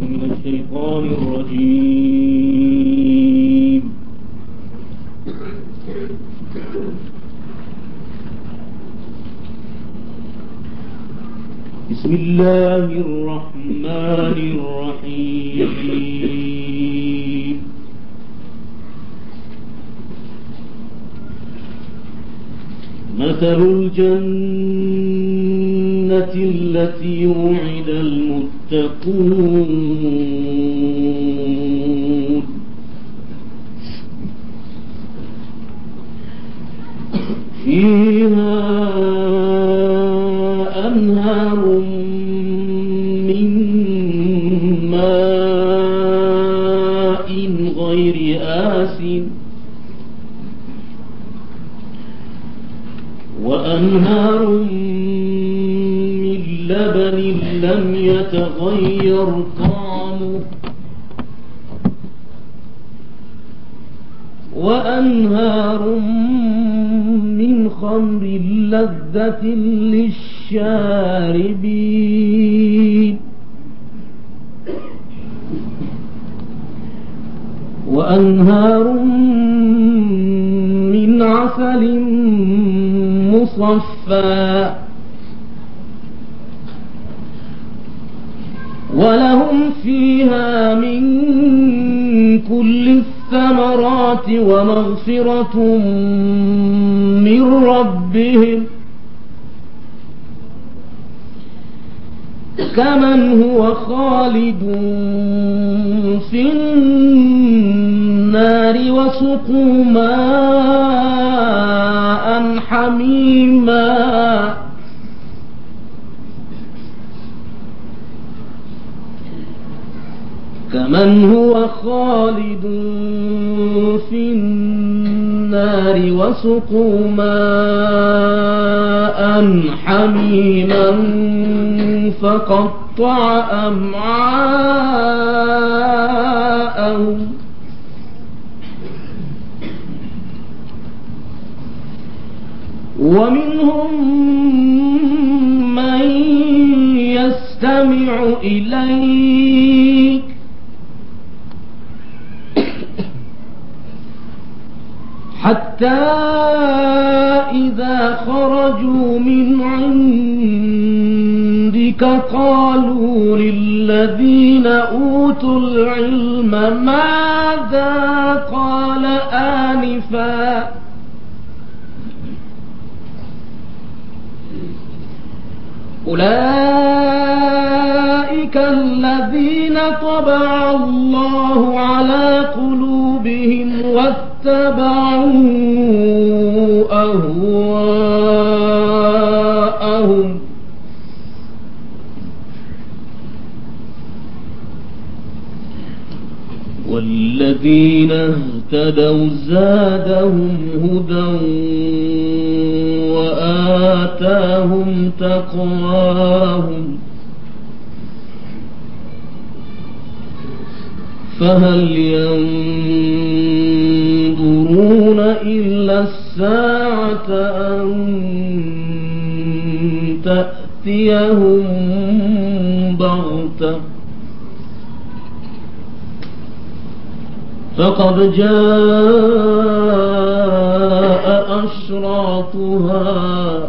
من الشيطان الرجيم بسم الله الرحمن الرحيم مثل الجنة التي وعد المتقون فيها أنهار من ماء غير آسٍ وأنهار من لبن لم يتغير طعمه وأنهار من خمر لذة للشاربين وأنهار من عسل مصفى ولهم فيها من كل الثمرات ومغفرة من ربهم كمن هو خالد في النار وسقوا ماء حميما كمن هو خالد في النار وسقوا ماء حميما فقطع أمعاءهم ومنهم من يستمع إليك حتى إذا خرجوا من عندك قالوا للذين أوتوا العلم ماذا قال آنفاً أولئك الذين طبع الله على قلوبهم واتبعوا أهواءهم والذين اهتدوا زادهم هدى وآتاهم تقواهم فهل ينظرون إلا الساعة أن تأتيهم بغتة فقد جاء أشراطها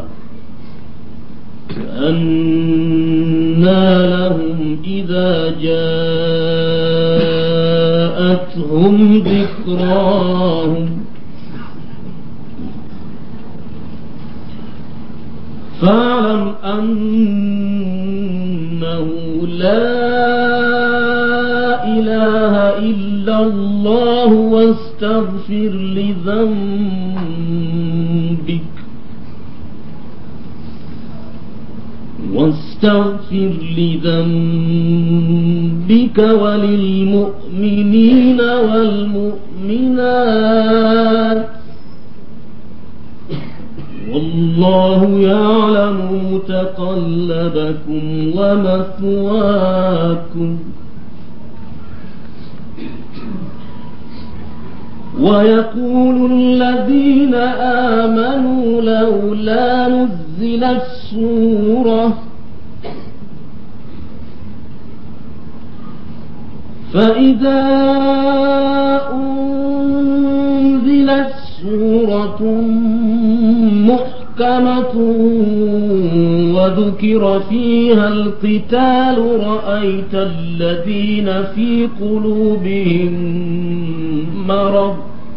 كأنا لهم إذا جاءتهم ذكراهم فاعلم أنه لا إله إلا الله واستغفر لذنبك واستغفر لذنبك وللمؤمنين والمؤمنات والله يعلم متقلبكم ومثواكم ويقول الذين آمنوا لولا نزلت سورة فإذا أنزلت سورة محكمة وذكر فيها القتال رأيت الذين في قلوبهم مرض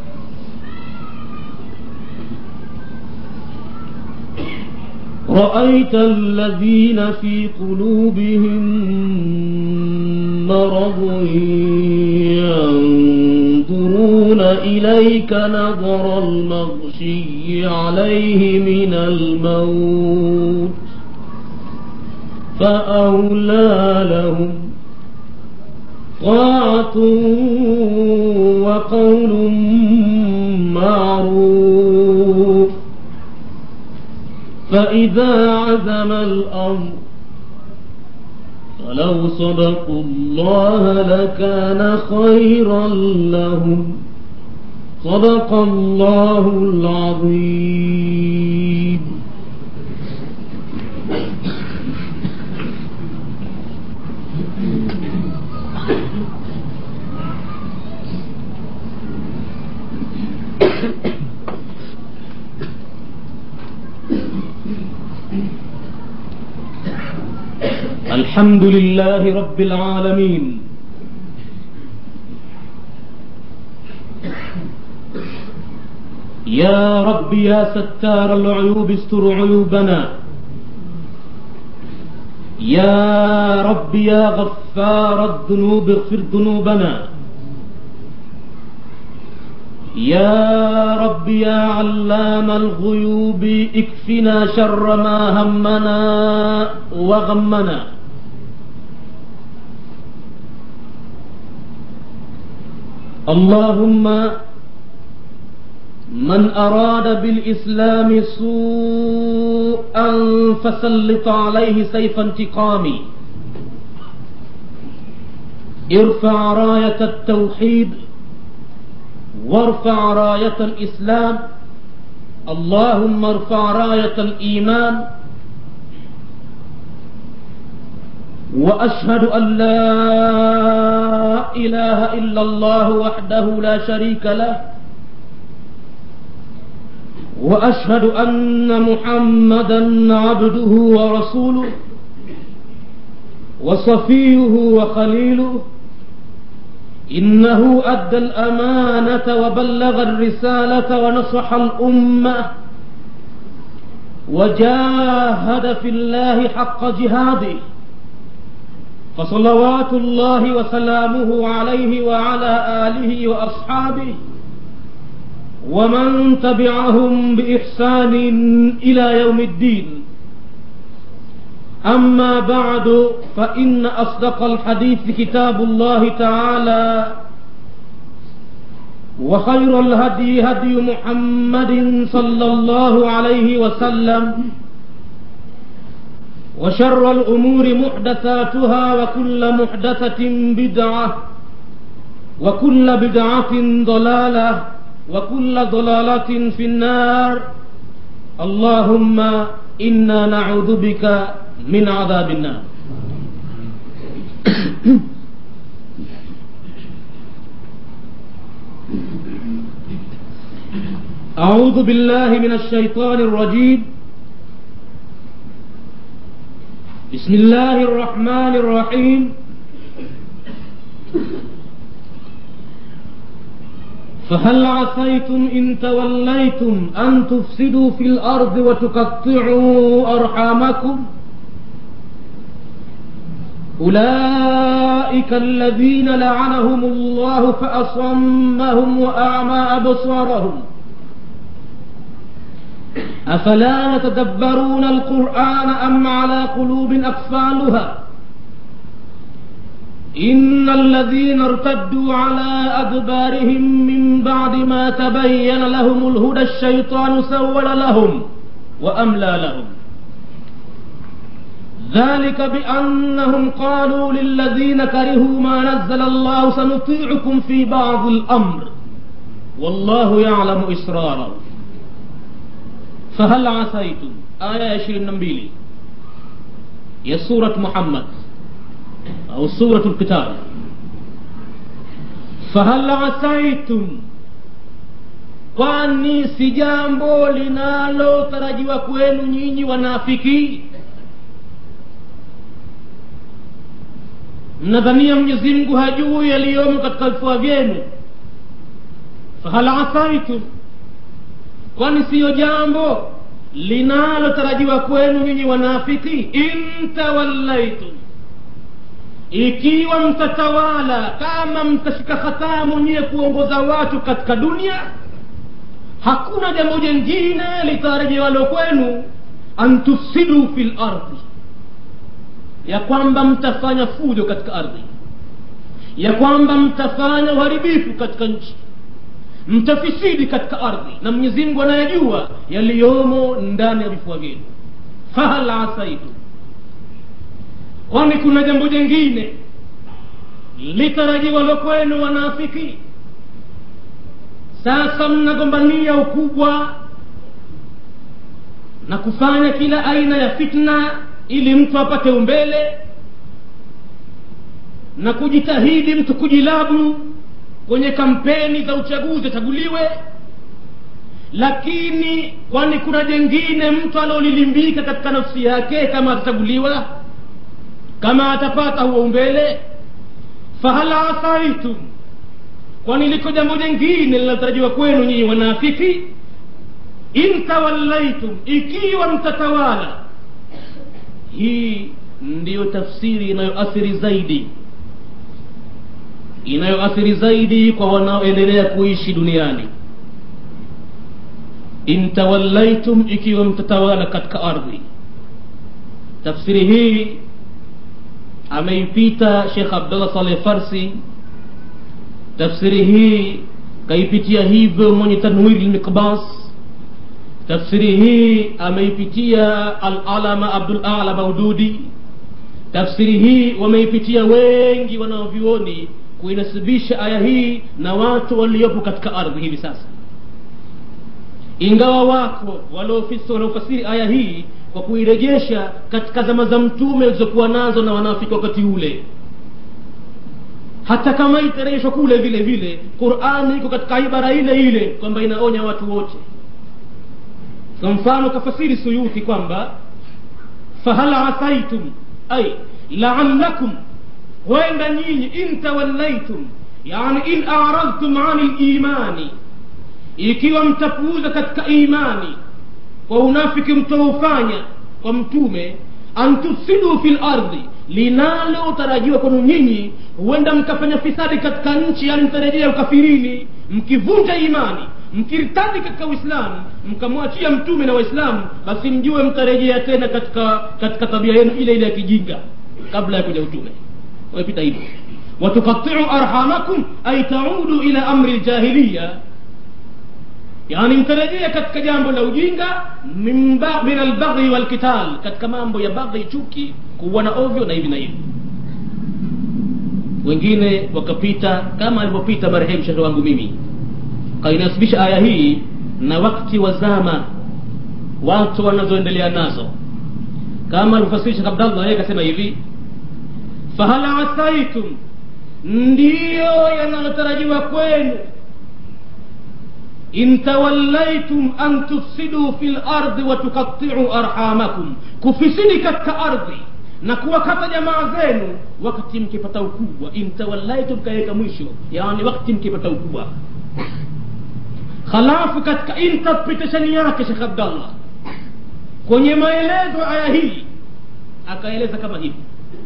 رأيت الذين في قلوبهم مرض ينظرون إليك نظر المغشي عليه من الموت فأولى لهم طاعة وقول معروف فإذا عزم الأمر فلو صدقوا الله لكان خيرا لهم صدق الله العظيم الحمد لله رب العالمين يا رب يا ستار العيوب استر عيوبنا يا رب يا غفار الذنوب اغفر ذنوبنا يا رب يا علام الغيوب اكفنا شر ما همنا وغمنا اللهم من أراد بالإسلام سوءا فسلط عليه سيف انتقامي ارفع راية التوحيد وارفع راية الإسلام اللهم ارفع راية الإيمان وأشهد أن لا إله إلا الله وحده لا شريك له وأشهد أن محمدا عبده ورسوله وصفيه وخليله إنه أدى الأمانة وبلغ الرسالة ونصح الأمة وجاهد في الله حق جهاده فصلوات الله وسلامه عليه وعلى آله وأصحابه ومن تبعهم بإحسان إلى يوم الدين أما بعد فإن أصدق الحديث كتاب الله تعالى وخير الهدي هدي محمد صلى الله عليه وسلم وشر الأمور محدثاتها وكل محدثة بدعة وكل بدعة ضلالة وكل ضلالة في النار اللهم إنا نعوذ بك من عذاب النار أعوذ بالله من الشيطان الرجيم بسم الله الرحمن الرحيم فهل عسيتم إن توليتم أن تفسدوا في الأرض وتقطعوا أرحامكم أولئك الذين لعنهم الله فأصمهم وأعمى أبصارهم أفلا يتدبرون القرآن أم على قلوب أقفالها إن الذين ارتدوا على أدبارهم من بعد ما تبين لهم الهدى الشيطان سول لهم وأملى لهم ذلك بأنهم قالوا للذين كرهوا ما نزل الله سنطيعكم في بعض الأمر والله يعلم إسرارهم فهل عسيتم آية 22 ya surat Muhammad au suratul Qital fahal asaitum kwani si jambo linalotarajiwa kwenu nyinyi wanafiki mnadhania mwenyezi mungu hajui yaliyomo katika vifua vyenu fahal asaitum kwani siyo jambo linalotarajiwa kwenu nyinyi wanafiki in tawallaitum ikiwa mtatawala kama mtashika hatamu nyiye kuongoza watu katika dunia hakuna jambo jengine litarajiwalo kwenu an tufsidu fi lardhi ya kwamba mtafanya fujo katika ardhi ya kwamba mtafanya uharibifu katika nchi mtafisidi katika ardhi na mwenyezi mungu anayejua yaliyomo ndani ya vifua vyenu fahal asaitu kwani kuna jambo jengine litarajiwalo kwenu wanafiki sasa mnagombania ukubwa na kufanya kila aina ya fitna ili mtu apate umbele na kujitahidi mtu kujilabu kwenye kampeni za uchaguzi achaguliwe lakini kwani kuna jengine mtu anaolilimbika katika nafsi yake kama atachaguliwa kama atapata huo umbele fahal asaitum kwani liko jambo jengine linalotarajiwa kwenu nyinyi wanafiki in tawallaitum ikiwa mtatawala hii ndiyo tafsiri inayoathiri zaidi inayoathiri zaidi kwa wanaoendelea kuishi duniani in tawallaitum ikiwa mtatawala katika ardhi tafsiri hii ameipita shekh abdullah saleh farsi tafsiri hii kaipitia hivyo mwenye tanwiri lmiqbas tafsiri hii ameipitia alalama abdul ala maududi tafsiri hii wameipitia wengi wanaovyuoni kuinasibisha aya hii na watu waliopo katika ardhi hivi sasa ingawa wako wanaofasiri aya hii kwa kuirejesha katika zama za mtume zilizokuwa nazo na wanafiki wakati ule hata kama itarejeshwa kule vile vile qurani iko katika ibara ile ile kwamba inaonya watu wote kwa mfano kafasiri suyuti kwamba fahal asaitum ay laalakum huenda nyinyi in tawallaitum yani in aradtum ani limani ikiwa mtapuuza katika imani kwa unafiki mtaufanya kwa mtume an tufsidu fi lardhi linalotarajiwa kwenu nyinyi huenda mkafanya fisadi katika nchi yani mtarejea ukafirini mkivunja imani mkirtadi katika uislamu mkamwachia mtume na waislamu basi mjue mtarejea tena katika katika tabia yenu ile ile ya kijinga kabla ya kuja utume wamepita hivyo watukatiu arhamakum ay taudu ila amri ljahiliya yani mtarejea katika jambo la ujinga min albaghi walqital katika mambo ya baghi chuki kuuana ovyo na hivi na hivi wengine wakapita kama alivyopita marehemu shekhe wangu mimi kainasibisha aya hii na wakti wa zama watu wanazoendelea nazo kama alivyofasiri shekh abdallah yeye akasema hivi fahal asaitum ndiyo yanayotarajiwa kwenu in tawallaitum an tufsiduu fi lardi watukatiu arhamakum kufisidi katika ardhi na kuwakata jamaa zenu wakati mkipata ukubwa in tawallaitum kaweka mwisho yani wakati mkipata ukubwa halafu katika interpretation yake shekh abdallah kwenye maelezo aya hii akaeleza kama hivi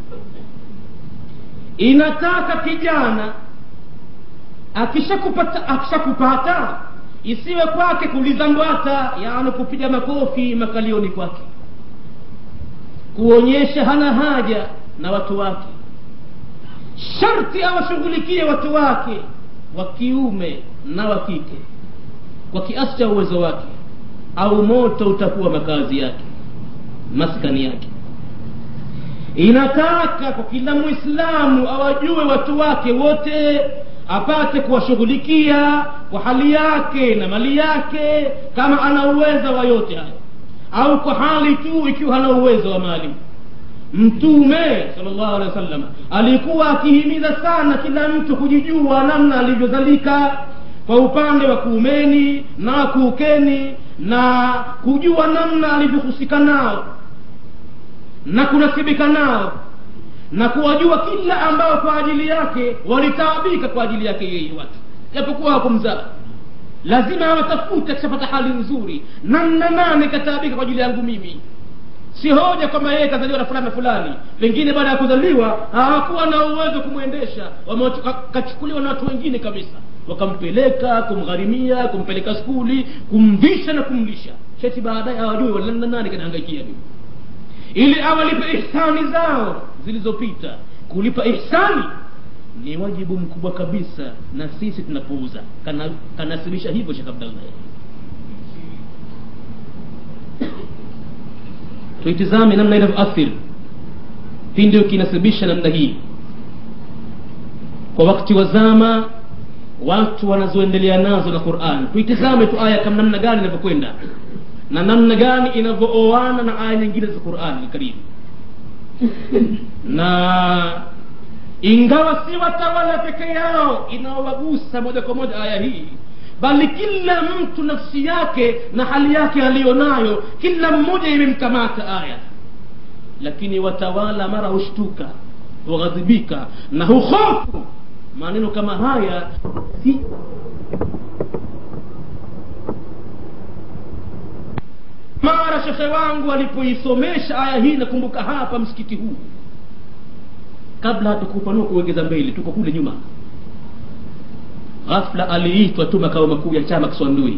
inataka kijana akishakupata akishakupata isiwe kwake kulizambwata yaani kupiga makofi makalioni kwake kuonyesha hana haja na watu wake sharti awashughulikie watu wake wa kiume na wa kike kwa kiasi cha uwezo wake au moto utakuwa makazi yake maskani yake inataka kwa kila mwislamu awajue watu wake wote apate kuwashughulikia kwa hali yake na mali yake kama ana uwezo wa yote hayo au kwa hali tu ikiwa hana uwezo wa mali mtume salllahu alehi wasallam alikuwa akihimiza sana kila mtu kujijua namna alivyozalika kwa upande wa kuumeni na kuukeni na kujua namna alivyohusika nao na kunasibika nao na kuwajua kila ambao kwa ajili yake walitaabika kwa ajili yake yeye watu japokuwa hakumzaa lazima awatafute akishapata hali nzuri namna nane kataabika kwa ajili yangu mimi si hoja kwamba yeye kazaliwa na fulani na fulani pengine baada ya kuzaliwa hawakuwa na uwezo kumwendesha kachukuliwa na watu wengine kabisa wakampeleka kumgharimia kumpeleka skuli kumvisha na kumlisha sheti baadaye hawajui namna nane kanahangaikia mimi ili awalipe ihsani zao zilizopita kulipa ihsani ni wajibu mkubwa kabisa na sisi tunapuuza kana, kanasibisha hivyo shekh abdallah tuitizame namna inavyoathiri pindi ukinasibisha namna hii kwa wakati wa zama watu wanazoendelea nazo na quran tuitizame tu aya kama namna gani inavyokwenda na namna gani inavyooana na aya nyingine za qurani karimu na ingawa si watawala peke yao inaowagusa moja kwa moja aya hii bali kila mtu nafsi yake na hali yake aliyonayo kila mmoja imemkamata aya lakini watawala mara hushtuka hughadhibika na huhofu maneno kama haya si mara shekhe wangu alipoisomesha aya hii nakumbuka hapa msikiti huu kabla hatukupanua kuwekeza mbele tuko kule nyuma ghafla aliitwa tu makao makuu ya chama kiswandui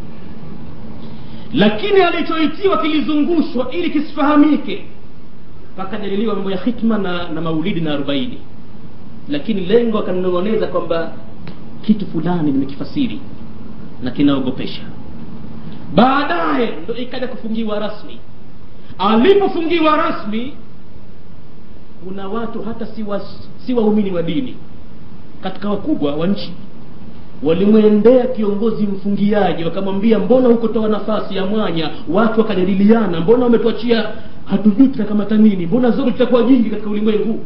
lakini alichoitiwa kilizungushwa ili kisifahamike pakajadiliwa mambo ya hikma na, na maulidi na arobaini lakini lengo akanong'oneza kwamba kitu fulani nimekifasiri na kinaogopesha baadaye ndo ikaja kufungiwa rasmi alipofungiwa rasmi kuna watu hata si, wa, si waumini wa dini katika wakubwa wa nchi walimwendea kiongozi mfungiaji wakamwambia mbona hukutoa nafasi ya mwanya watu wakajadiliana mbona wametuachia hatujui tutakamata nini mbona zote tutakuwa jingi katika ulimwengu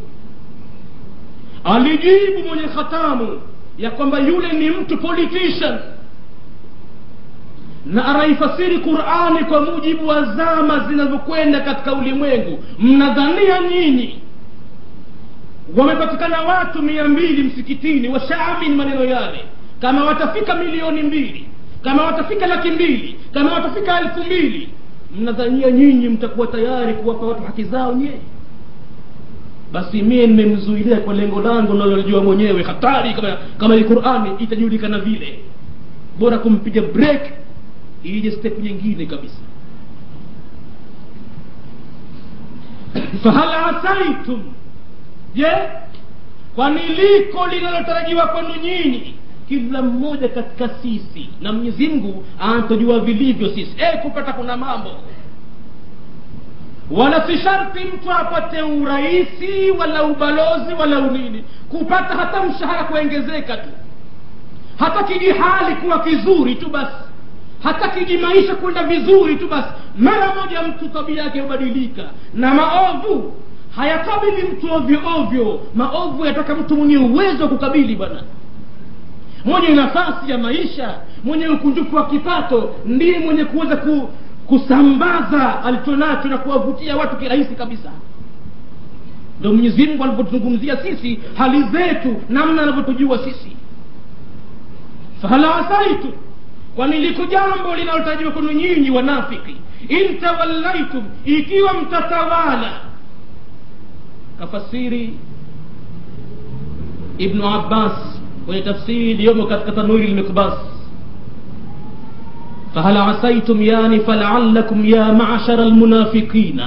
alijibu mwenye khatamu ya kwamba yule ni mtu politician na anaifasiri qurani kwa mujibu wa zama zinavyokwenda katika ulimwengu mnadhania nyinyi wamepatikana watu mia mbili msikitini washaamin maneno yale kama watafika milioni mbili kama watafika laki mbili kama watafika elfu mbili mnadhania nyinyi mtakuwa tayari kuwapa watu haki zao nyee basi mie nimemzuilia kwa lengo langu nalolijua mwenyewe hatari kama kama hii qurani itajulikana vile bora kumpiga break ije step nyingine kabisa fahal asaitum je kwani liko linalotarajiwa kwenu nyinyi kila mmoja katika sisi na mwenyezi mungu anatujua vilivyo sisi e, kupata kuna mambo wala si sharti mtu apate urahisi wala ubalozi wala unini kupata hata mshahara kuongezeka tu hata kijihali kuwa kizuri tu basi hata kijimaisha kwenda vizuri tu basi mara moja mtu tabia yake hubadilika na maovu hayakabili mtu ovyo ovyo maovu yataka mtu mwenye uwezo wa kukabili bwana mwenye nafasi ya maisha mwenye ukunjufu wa kipato ndiye mwenye kuweza ku, kusambaza alichonacho na kuwavutia watu kirahisi kabisa ndo mwenyezi mungu alipotuzungumzia sisi hali zetu namna anavyotujua sisi fahala asaitu kwani liko jambo linalotarajiwa kwenu nyinyi wanafiki in tawallaitum ikiwa mtatawala kafasiri ibnu abbas kwenye tafsiri iliyomo katika tanwiri lmikbas فهل عسيتم يعني فلعلكم يا معشر المنافقين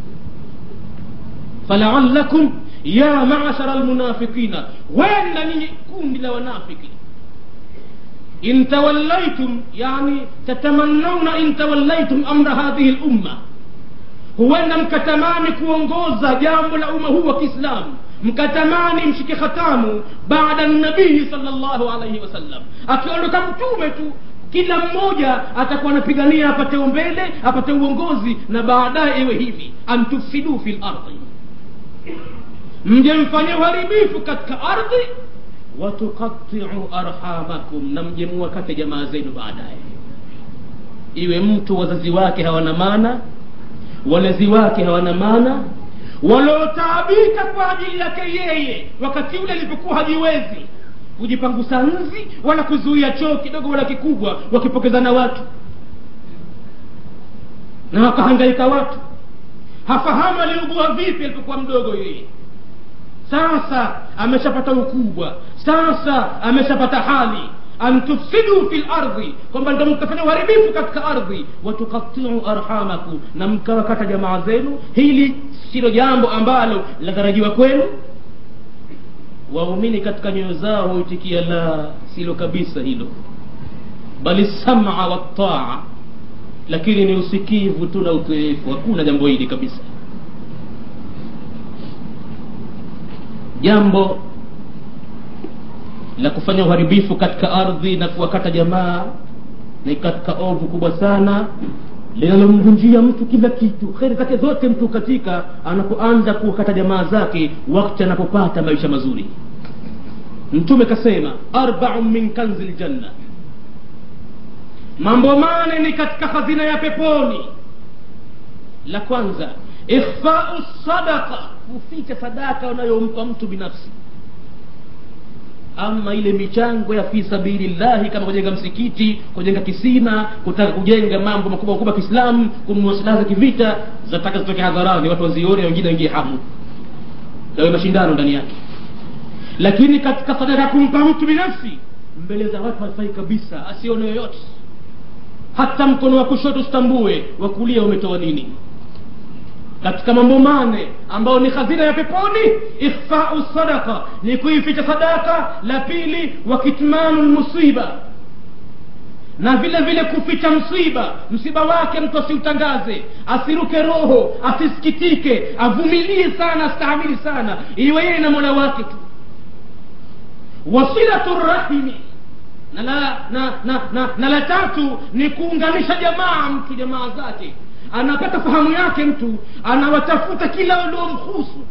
فلعلكم يا معشر المنافقين وين ني كون لا ونافقين إن توليتم يعني تتمنون إن توليتم أمر هذه الأمة huenda mkatamani kuongoza jambo la umma huu wa kiislamu mkatamani mshike khatamu baada nabii salllahu alaihi wasallam akiondoka mtume tu kila mmoja atakuwa anapigania apate umbele apate uongozi na baadaye iwe hivi antufsidu fi lardi mje mfanye uharibifu katika ardhi watuqatiu arhamakum na mje muwakate jamaa zenu baadaye iwe mtu wazazi wake hawana maana walezi wake hawana maana waliotaabika kwa ajili yake yeye wakati ule alipokuwa hajiwezi kujipangusa nzi wala kuzuia choo kidogo wala kikubwa wakipokezana watu na wakahangaika watu hafahamu aliugua vipi alipokuwa mdogo yeye sasa ameshapata ukubwa sasa ameshapata hali an tufsidu fi lardhi kwamba ndo mkafanya uharibifu katika ardhi watukatiu arhamakum na mkawakata jamaa zenu hili silo jambo ambalo linatarajiwa kwenu waumini katika nyoyo zao huitikia la silo kabisa hilo bali sama wataa lakini ni usikivu tu na utoefu hakuna jambo hili kabisa jambo la kufanya uharibifu katika ardhi na kuwakata jamaa ni katika ovu kubwa sana linalomvunjia mtu kila kitu kheri zake zote mtu katika anapoanza kuwakata jamaa zake wakati anapopata maisha mazuri mtume kasema arbau min kanzi ljanna mambo mane ni katika hazina ya peponi la kwanza ikhfau sadaqa kuficha sadaka unayompa mtu binafsi ama ile michango ya fi sabilillahi kama kujenga msikiti kujenga kisima kutaka kujenga mambo makubwa makubwa kiislamu kununua silaha za kivita zataka zitoke hadharani watu wazione wengine waingie hamu yawe mashindano ndani yake lakini katika sadaka kumpa mtu binafsi mbele za watu haifai kabisa asione yoyote hata mkono wa kushoto usitambue wa kulia umetoa nini katika mambo mane ambayo ni hazina ya peponi ikhfau sadaqa ni kuificha sadaka la pili wa kitmanu lmusiba na vile vile kuficha msiba msiba wake mtu asiutangaze asiruke roho asisikitike avumilie sana astahamili sana iwe yeye na mola wake tu wasilatu rahimi na la, na, na, na, na la tatu ni kuunganisha jamaa mtu jamaa zake anapata fahamu yake mtu anawatafuta kila uliomhusu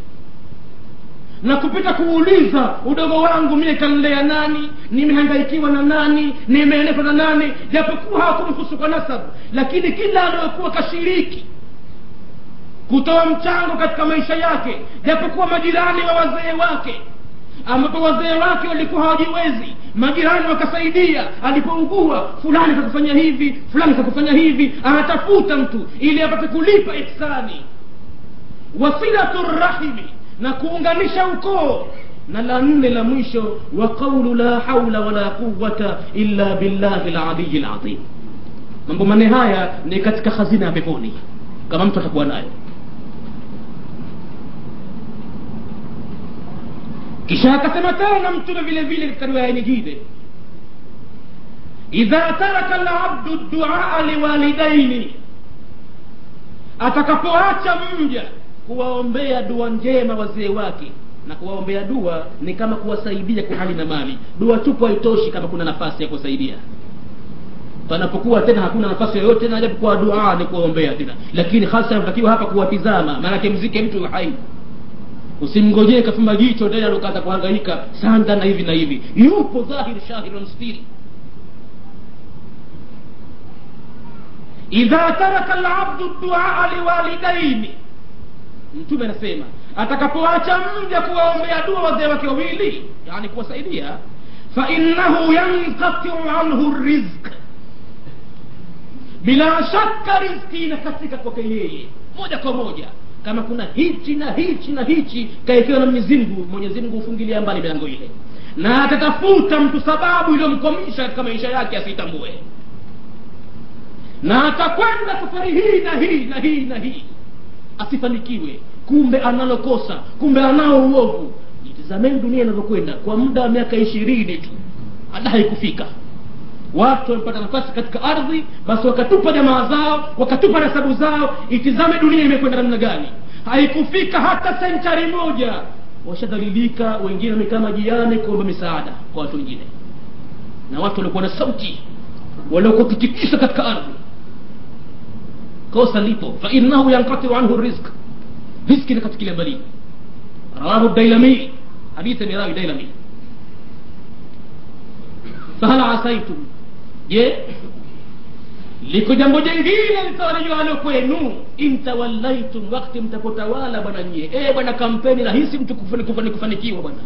na kupita kuuliza udogo wangu mie kanlea nani nimehangaikiwa na nani nimeelekwa na nani japokuwa hawakumhusu kwa nasabu lakini kila anayokuwa kashiriki kutoa mchango katika maisha yake japokuwa majirani wa wazee wake ambapo wazee wake walikuwa hawajiwezi majirani wakasaidia alipougua fulani kakufanya hivi fulani kakufanya hivi anatafuta mtu ili apate kulipa ihsani wasilatu rahimi na kuunganisha ukoo na la nne la mwisho wa qaulu la haula wala quwata illa billahi laliyi lazim mambo manne haya ni katika hazina ya peponi kama mtu atakuwa nayo kisha akasema tena mtume vile vile katika riwaya nyingine idha taraka labdu duaa liwalidaini atakapoacha mja kuwaombea dua njema wazee wake na kuwaombea dua ni kama kuwasaidia kwa hali na mali dua tupu haitoshi kama kuna nafasi ya kuwasaidia panapokuwa tena hakuna nafasi yoyote tena japokuwa dua ni kuwaombea tena lakini hasa natakiwa hapa kuwatizama maanake mzike mtu hai usimngojee kafumba jicho tena ukaanza kuhangaika sanda na hivi na hivi yupo dhahiri shahiri mstiri idha taraka labdu duaa liwalidaini mtume anasema atakapoacha mja kuwaombea dua wazee wake wawili yani kuwasaidia fainahu yankatiu anhu rizq bila shaka rizki inakatika kwake yeye moja kwa moja kama kuna hichi na hichi na hichi kaekewa na mwenyezi mungu mwenyezi mungu hufungilia mbali milango ile na atatafuta mtu sababu iliyomkwamisha katika maisha yake asiitambue na atakwenda safari hii na hii na hii na hii asifanikiwe kumbe analokosa kumbe anao uovu itizameni dunia inavyokwenda kwa muda wa miaka ishirini tu hata haikufika watu wamepata nafasi katika ardhi basi wakatupa jamaa zao wakatupa nasabu zao itizame dunia imekwenda namna gani haikufika hata senchari moja washadhalilika wengine wamekaa majiani kuomba misaada kwa watu wengine na watu waliokuwa na sauti waliokuwa kitikisa katika ardhi kosa lipo fainahu yankatiu anhu rizq riski inakatikilia mbali rawahu dailami hadithi ni rawi dailami fahal asaitum je liko jambo jengine litawalijualo kwenu intawallaitum wakti mtapotawala bwana nyie e bwana kampeni rahisi mtu kufani, kufani, kufanikiwa bwana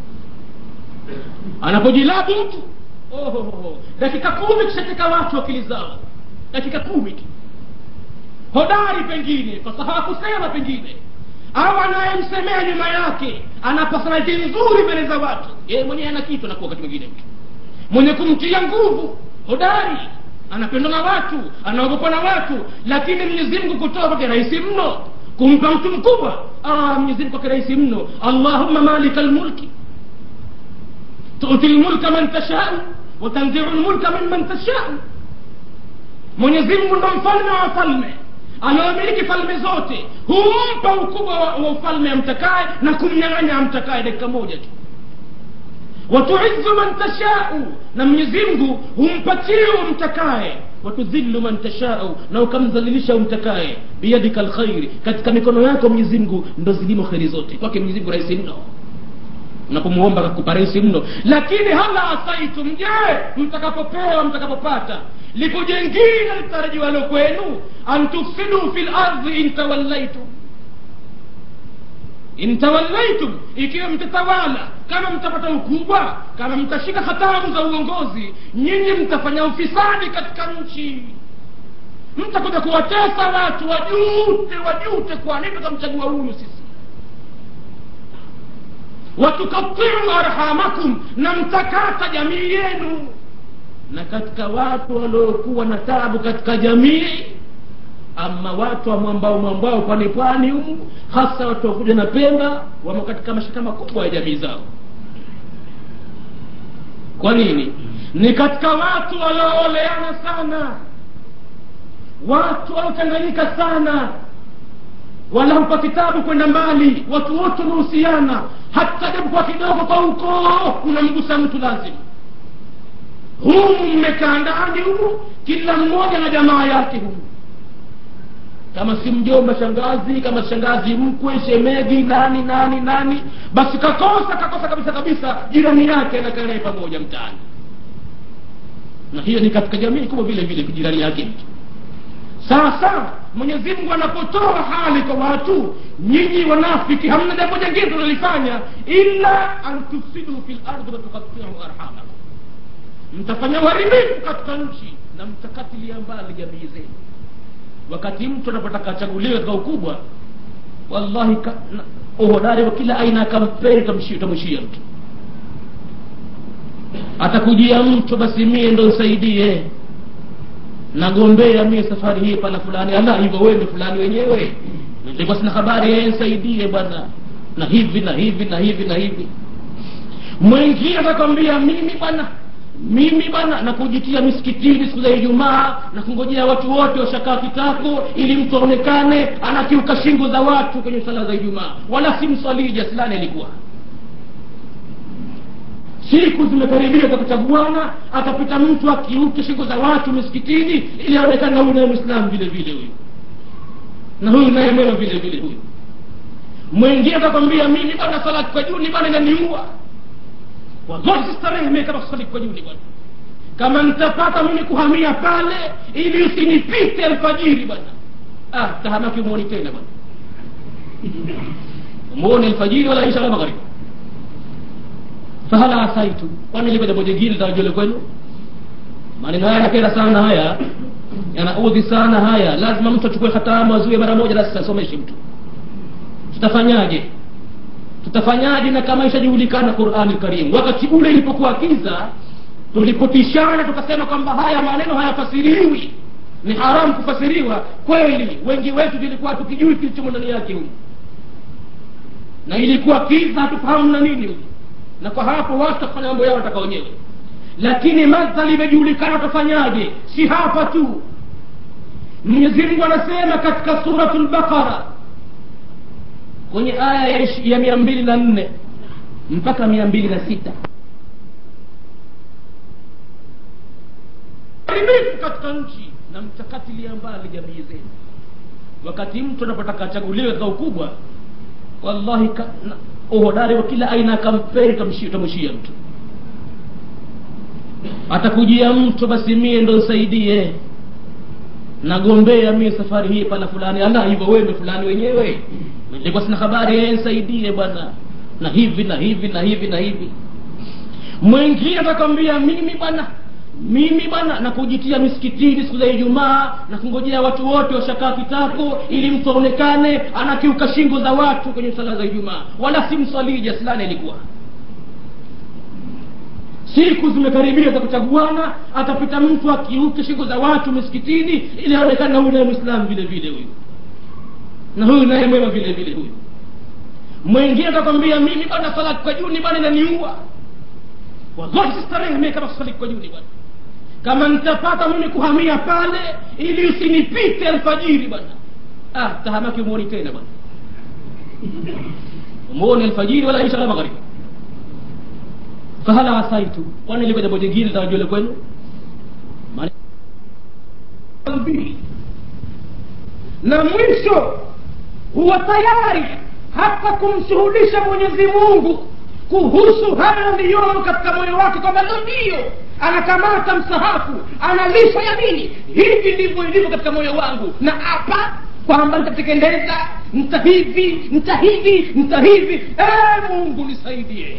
anapojilabu mtu ohoho dakika kumi kishateka watu akili zao dakika kumi tu hodari pengine fasaha kusema pengine au anayemsemea nyuma yake ana personality nzuri mbele za watu yeye mwenyewe ana kitu anakuwa wakati mwingine mtu mwenye kumtia nguvu hodari anapendwa na watu anaogopwa na watu lakini mwenyezi mungu kutoa kwake rahisi mno kumpa mtu mkubwa ah, mwenyezi mungu kwake rahisi mno allahumma malika lmulki tuti lmulka man tashau watanziu lmulka mimman tashau mwenyezi mungu ndo mfalme wa falme anaomiliki falme zote humpa ukubwa wa, wa ufalme amtakaye na kumnyang'anya amtakaye dakika moja tu watuizu man tashau na mwenyezi mungu humpatia umtakaye watudhillu man tashau na ukamdhalilisha umtakaye biyadika lkhairi katika mikono yako mwenyezi mungu ndo zilimo kheri zote kwake mwenyezi mungu rahisi mno unapomuomba kakupa rahisi mno lakini hala asaitum je mtakapopewa mtakapopata lipo jengine litarajiwalo kwenu an tufsidu fi lardhi intawallaitum intawallaitum ikiwa mtatawala kama mtapata ukubwa kama mtashika hatamu za uongozi nyinyi mtafanya ufisadi katika nchi mtakuja kuwatesa watu wajute wajute kwa nini tukamchagua huyu sisi watukatiu arhamakum na mtakata jamii yenu na katika watu waliokuwa na tabu katika jamii ama watu wa mwambao mwambao pwani pwani humu hasa watu wakuja na pemba wamo katika mashaka makubwa ya jamii zao kwa nini ni katika watu waliooleana sana watu waliochanganyika sana wala hampa kitabu kwenda mbali watu wote wamehusiana hata japokuwa kidogo kwa ukoo unamgusa mtu lazima humu mmekaa ndani humu kila mmoja na jamaa yake humu kama si mjomba shangazi kama shangazi mkwe shemegi nani nani nani basi kakosa kakosa kabisa kabisa jirani yake anakaa naye pamoja mtaani na hiyo ni katika jamii kubwa vile vile jirani yake mtu sasa mwenyezi mungu anapotoa hali kwa watu nyinyi wanafiki hamna jambo jingine tunalifanya illa an tufsidu fi lardi watukatiu arhamakum mtafanya uharibifu katika nchi na mtakatilia mbali jamii zenu wakati mtu anapotaka achaguliwe katika ukubwa wallahi ka, na, uhodari wa kila aina ya kampeni utamwishia mtu atakujia mtu basi mie ndo nsaidie nagombea mie safari hii pana fulani ala hivyo wewe fulani wenyewe nilikuwa sina habari yeye nsaidie bwana na hivi na hivi na hivi na hivi mwingine atakwambia mimi bwana mimi bwana nakujitia misikitini siku za ijumaa na kungojea watu wote washakaa kitako ili mtu aonekane anakiuka shingo za watu kwenye sala za ijumaa wala si msalii jasilani alikuwa siku zimekaribia za kuchaguana atapita mtu akiuke shingo za watu misikitini ili aonekane na huyu naye mwislamu vile vile huyu na huyu naye mwema vile vile huyu mwingine atakwambia mimi bwana sala kwa juni bwana inaniua wallahi sistarehe mie kama kusali kwa juni bwana kama nitapata mimi kuhamia pale ili usinipite alfajiri bwana ah tahamaki umwoni tena bwana umuone alfajiri wala isha wala magharibi fahala asaitu kwani liko jambo jingine tarajole kwenu maneno haya yakera sana haya yanaudhi sana haya lazima mtu achukue hatamu azuie mara moja basi asomeshe mtu tutafanyaje tutafanyaje na kama ishajulikana qurani karim wakati ule ilipokuwa kiza tulipotishana tukasema kwamba haya maneno hayafasiriwi ni haramu kufasiriwa kweli wengi wetu tulikuwa tukijui kilichomo ndani yake huyu na ilikuwa kiza hatufahamu na nini huyu na kwa hapo watu watafanya mambo yao wataka wenyewe lakini madhali imejulikana watafanyaje si hapa tu mwenyezi mungu anasema katika suratu lbaqara kwenye aya ya, ya mia mbili na nne mpaka mia mbili na sita haribifu katika nchi na mtakatilia mbali jamii zenu wakati mtu anapotaka achaguliwe katika ukubwa wallahi ka, na, uhodari wa kila aina ya kampeni utamwishia mtu atakujia mtu basi mie ndo nsaidie nagombea mie safari hii pana fulani ala hivyo wewe fulani wenyewe nilikuwa sina habari yeye nsaidie bwana na hivi na hivi na hivi na hivi mwingine atakwambia mimi bwana mimi bwana nakujitia misikitini siku za ijumaa na kungojea watu wote washakaa kitako ili mtu aonekane anakiuka shingo za watu kwenye sala za ijumaa wala si mswalii jaslani alikuwa siku zimekaribia za kuchaguana atapita mtu akiuke shingo za watu misikitini ili aonekane huyu naye mwislamu vile vile huyu na huyu naye mwema vile vile huyu mwingine atakwambia mimi bwana sala kwa juni bwana inaniua wallahi sistarehe mie kama kusali kwa juni bwana kama nitapata mimi kuhamia pale ili usinipite alfajiri bwana ah tahamaki umuoni tena bwana umuoni alfajiri wala isha wala magharibi fahala asaitu kwani liko jambo jingine litawajule kwenu na mwisho huwa tayari hata kumshuhudisha mwenyezi mungu kuhusu haya yaliyomo katika moyo wake kwamba ndo ndiyo anakamata msahafu analisha yamini hivi ndivyo ilivyo katika moyo wangu na hapa kwamba nitatekeleza nta hivi nta hivi nta hivi ee mungu nisaidie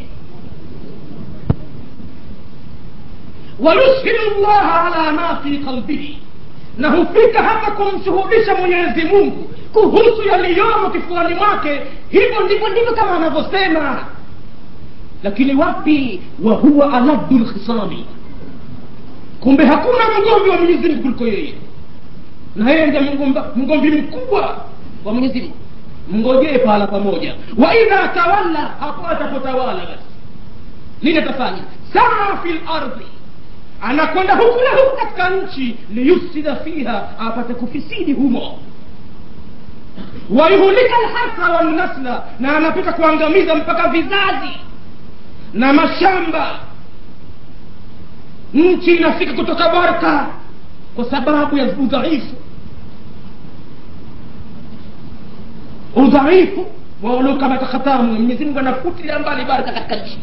wayushhidu llaha ala ma fi qalbihi na hufika hata kumshuhudisha mwenyezi mungu kuhusu yaliyomo kifuani mwake hivyo ndivyo ndivyo kama anavyosema lakini wapi wa huwa aladdu lkhisami kumbe hakuna mgomvi wa mwenyezi mungu kuliko yeye na yeye ndiye mgomvi mkubwa wa mwenyezi mungu mngojee pahala pamoja wa idha tawalla hapo atapotawala basi nini atafanya saa fi lardhi anakwenda huku na huku katika nchi liyufsida fiha apate kufisidi humo wayuhulika lhasa walnasla na anapita kuangamiza mpaka vizazi na mashamba nchi inafika kutoka barka kwa sababu ya udhaifu udhaifu waolokamata khatamu mwenyezi mungu anafutilia mbali baraka katika nchi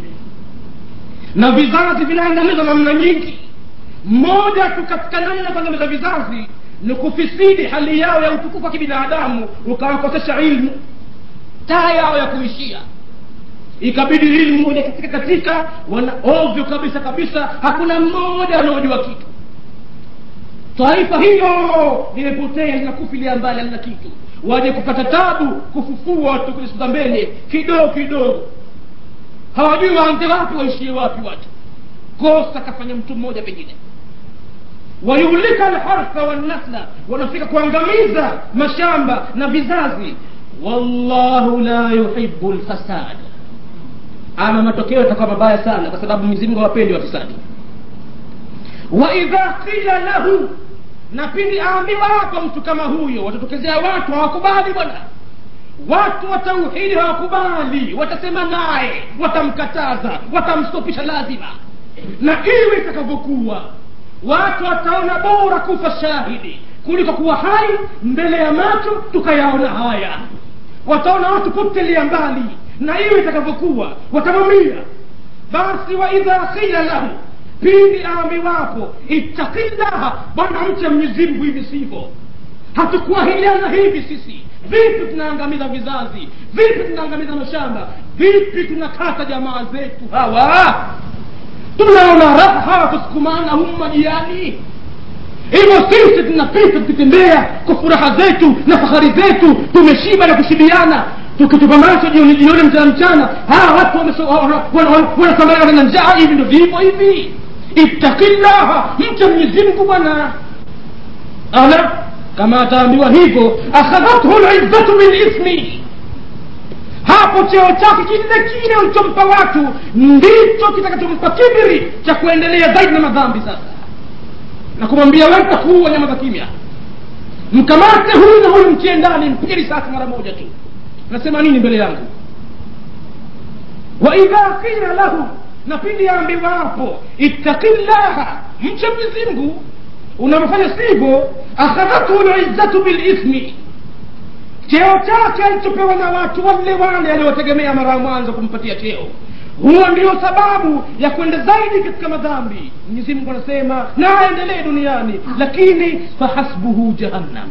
na vizazi vinaangamizwa namna nyingi mmoja tu katika namna ya kuangamiza vizazi ni kufisidi hali yao ya utukufu wa kibinadamu ukawakosesha ilmu taa yao ya kuishia ikabidi ilmu ile katika katika wana ovyo kabisa kabisa hakuna mmoja anaojua kitu taifa hilo limepotea linakufilia mbali halina kitu waje kupata tabu kufufua watu kwenye siku za mbele kidogo kidogo hawajui waanze wapi waishie wapi watu kosa kafanya mtu mmoja pengine wayuhlika alhartha wannasla wanafika kuangamiza mashamba na vizazi wallahu la yuhibu lfasad ama matokeo yatakuwa mabaya sana kwa sababu mwenyezi hawapendi wafisadi waidha qila lahu na pindi aambiwa hapa mtu kama huyo watatokezea watu hawakubali bwana watu wa tauhidi hawakubali watasema naye watamkataza watamstopisha lazima na iwe itakavyokuwa watu wataona bora kufa shahidi kuliko kuwa hai mbele ya macho tukayaona haya wataona watu potelia mbali na iwe itakavyokuwa watamwambia basi waidha qila lahu pindi aambiwapo ittaqillaha bwana mche mwenyezimngu hivi sivyo hatukuahidiana hivi sisi vipi tunaangamiza vizazi vipi tunaangamiza mashamba vipi tunakata jamaa zetu hawa tunaona raha hawa kusukumana humu majiani hivyo sisi tunapita tukitembea kwa furaha zetu na fahari zetu tumeshiba na kushibiana tukitupa macho jioni jioni mchana mchana hawa watu wanasambana na njaa hivi ndo vivyo hivi ittaqillaha mcha mwenyezimngu bwana ala kama ataambiwa hivyo akhadhathu lizzatu bilithmi hapo cheo chake kile kile ulichompa watu ndicho kitakachompa kibiri cha kuendelea zaidi na madhambi sasa na kumwambia wewe takuua nyama za kimya mkamate huyu na huyu mtie ndani mpige risasi mara moja tu nasema nini mbele yangu waidha qila lahu na pindi aambiwapo ittaqillaha mche mwenyezimngu unamfanya sivyo akhadhathu lizzatu bilithmi cheo chake alichopewa na watu wale wale aliowategemea mara ya mwanzo kumpatia cheo huo ndio sababu ya kwenda zaidi katika madhambi mwenyezi mungu anasema na aendelee duniani lakini fahasbuhu jahannam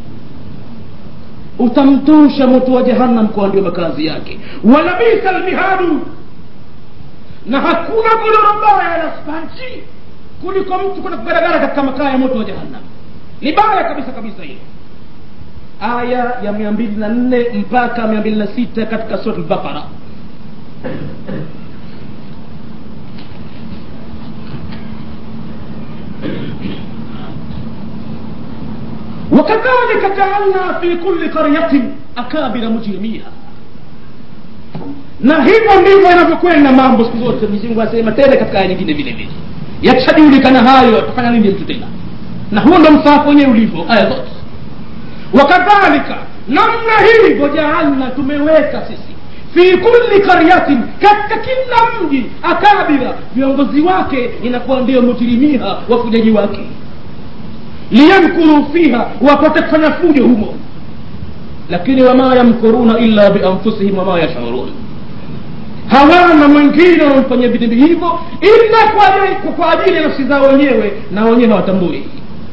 utamtosha moto wa jahannam kwa ndio makazi yake walabisa lmihadu na hakuna godoro baya la spanchi kuliko mtu kwenda kugaragara katika makaa ya moto wa jahannam ni baya kabisa kabisa hilo aya ya mia mbili na nne mpaka mia mbili na sita katika surat lbaqara وكذلك جعلنا في كل قرية أكابر مجرميها na hivyo ndivyo yanavyokwenda mambo siku zote mwenyezi asema tena katika aya nyingine vile vile yakishajulikana hayo atafanya nini mtu tena na huo ndo msaafu wenyewe ulivyo aya zote wakadhalika namna hivyo jaalna tumeweka sisi fi kulli karyatin katika kila mji akabira viongozi wake inakuwa ndio mujirimiha wafujaji wake liyamkuru fiha wapate kufanya fujo humo lakini wama yamkuruna illa bianfusihim wama yashurun hawana mwingine wamfanyia vitendo hivyo ila kwa ajili- kwa ajili ya nafsi zao wenyewe na wenyewe hawatambui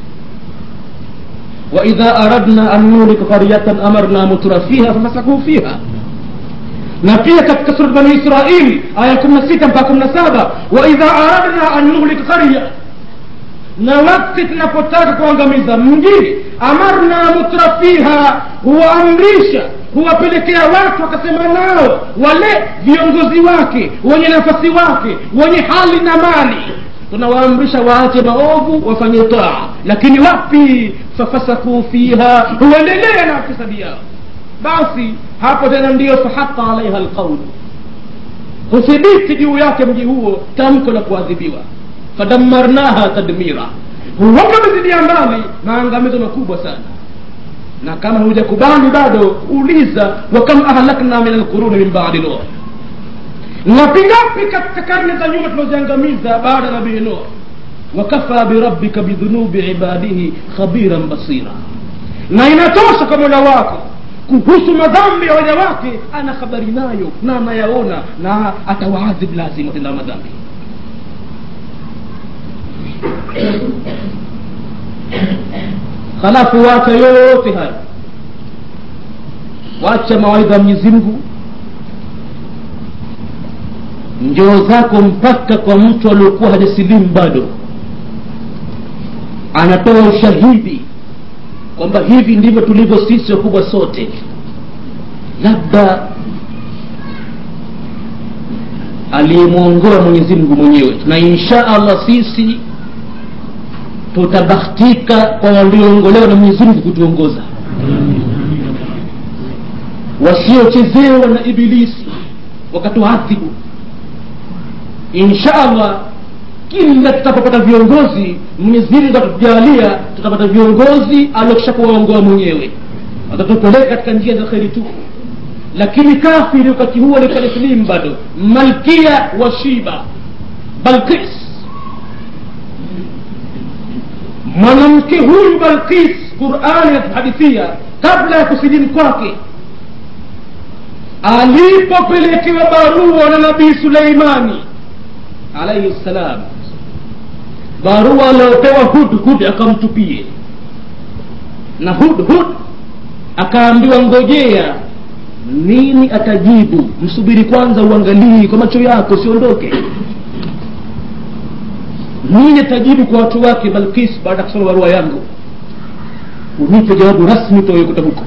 waidha aradna an nulika qaryatan amarna mutra fiha fafasakuu fiha na pia katika surat bani israil aya kumi na sita mpaka kumi na saba waidha aradna an nuhlika qarya na wakati tunapotaka kuangamiza mji amarna mutrafiha huwaamrisha huwapelekea watu wakasema nao wale viongozi wake wenye nafasi wake wenye hali na mali tunawaamrisha waache maovu wafanye taa lakini wapi fafasakuu fiha huendelea na fisadi yao basi hapo tena ndiyo fahaqa alaiha lqaulu huthibiti juu yake mji huo tamko la kuadhibiwa fadamarnaha tadmira huwa tumezidia mbali maangamizo makubwa sana na kama hujakubali bado uliza wakam ahlakna min alquruni min badi nuh ngapi ngapi katika karne za nyuma tunaziangamiza baada ya nabii nuh wakafa birabbika bidhunubi ibadihi khabiran basira na inatosha kwa mola wako kuhusu madhambi ya waja wake ana habari nayo na anayaona na atawaadhib lazima tenda madhambi halafu wacha yote haya wacha mawaidha ya mwenyezi mungu njoo zako mpaka kwa mtu aliokuwa hajasilimu bado anatoa ushahidi kwamba hivi ndivyo tulivyo sisi wakubwa sote labda aliyemwongoa mwenyezi mungu mwenyewe na insha allah sisi tutabahtika kwa walioongolewa na mwenyezi mungu kutuongoza wasiochezewa na ibilisi wakatuadhibu insha allah kila tutapopata viongozi mwenyezi mungu atatujalia tutapata viongozi aliokisha kuwaongoa mwenyewe watatupeleka katika njia za kheri tu lakini kafiri wakati huo alikuwa taslimu bado malkia wa shiba balkis mwanamke huyu balkis qurani inatuhadithia kabla ya kusilimu kwake alipopelekewa barua na nabii suleimani alaihi ssalam barua aliopewa hudhud akamtupie na hudhud akaambiwa ngojea nini atajibu msubiri kwanza uangalii kwa macho yako usiondoke nini atajibu kwa watu wake balkis baada ya kusoma barua yangu unipe jawabu rasmi toyekuta huko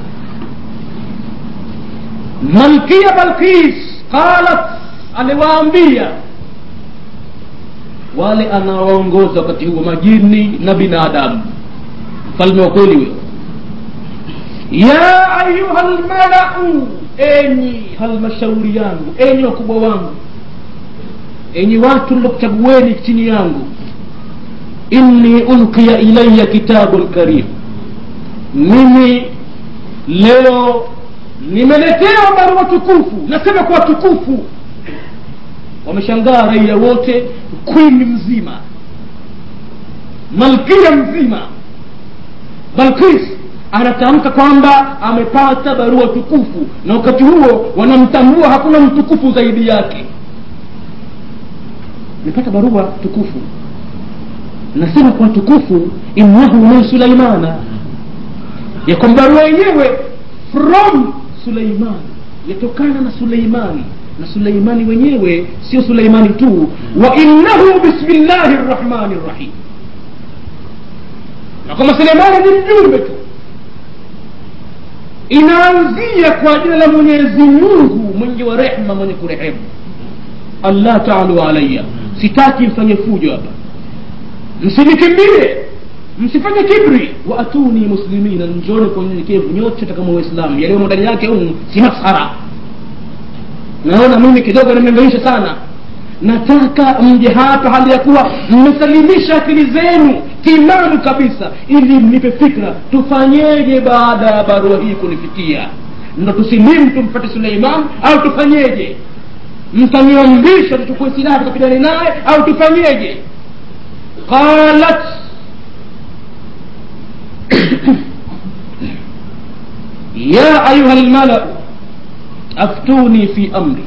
malkia balkis qalat aliwaambia wale anawaongoza wakati huo majini na binadamu mfalme wa kweli huyo ya ayuha lmalau enyi halmashauri yangu enyi wakubwa wangu enyi watu nilokuchagueni chini yangu inni ulqiya ilaya kitabun karim mimi leo nimeletewa barua tukufu nasema kwa tukufu wameshangaa raia wote kwini mzima malkia mzima balkis anatamka kwamba amepata barua tukufu na wakati huo wanamtambua hakuna mtukufu zaidi yake amepata barua tukufu nasema kwa tukufu innahu min sulaimana ya kwamba barua yenyewe from suleimani yatokana na suleimani na suleimani wenyewe sio suleimani tu wa innahu bismillahi rrahmani rrahim na kwamba suleimani ni mjumbe tu inaanzia kwa jina la mwenyezi mungu mwingi wa rehma mwenye kurehemu allah taalu alaya sitaki mfanye fujo hapa msinikimbie msifanye kibri waatuni muslimina njoni kwa unyenyekevu nyote takama waislamu yaliyomo ndani yake humu si maskhara naona mimi kidogo nimeangaisha sana nataka mje hapa hali ya kuwa mmesalimisha akili zenu timamu kabisa ili mnipe fikra tufanyeje baada ya barua hii kunifikia ndo tusilimu tumpate suleiman au tufanyeje mtaniamrisha tuchukue silaha tukapigane naye au tufanyeje qalat ya ayuha lmalau aftuni fi amri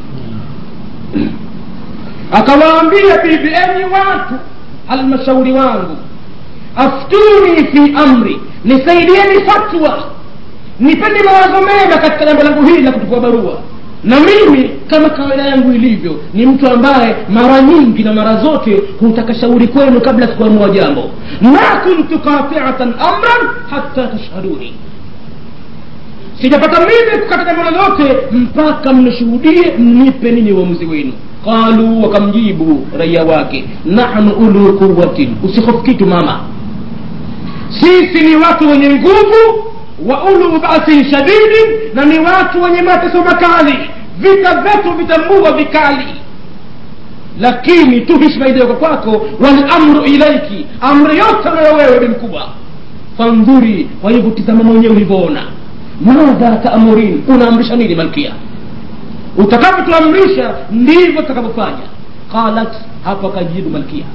akawaambia bibi enyi watu halmashauri wangu aftuni fi amri nisaidieni fatwa nipeni mawazo mema katika jambo langu hili la kuchukua barua na mimi kama kawaida yangu ilivyo ni mtu ambaye mara nyingi na mara zote hutaka shauri kwenu kabla sikuamua jambo ma kuntu qatiatan amran hatta tashhaduni sijapata mimi kukata jambo lolote mpaka mnishuhudie mnipe nini uamuzi wenu qalu wakamjibu raia wake nahnu ulu quwatin usihofu kitu mama sisi ni watu wenye nguvu wa ulu basin shadidin na ni watu wenye mateso makali vita vyetu vitambua vikali lakini tu hishma iliyoko kwako walamru ilaiki amri yote nayo wewe ni mkubwa fandhuri kwa hivyo tizama mwenyewe ulivyoona madha taamurin unaamrisha nini malkia utakavyotuamrisha ndivyo tutakavyofanya qalat hapo akajibu malkia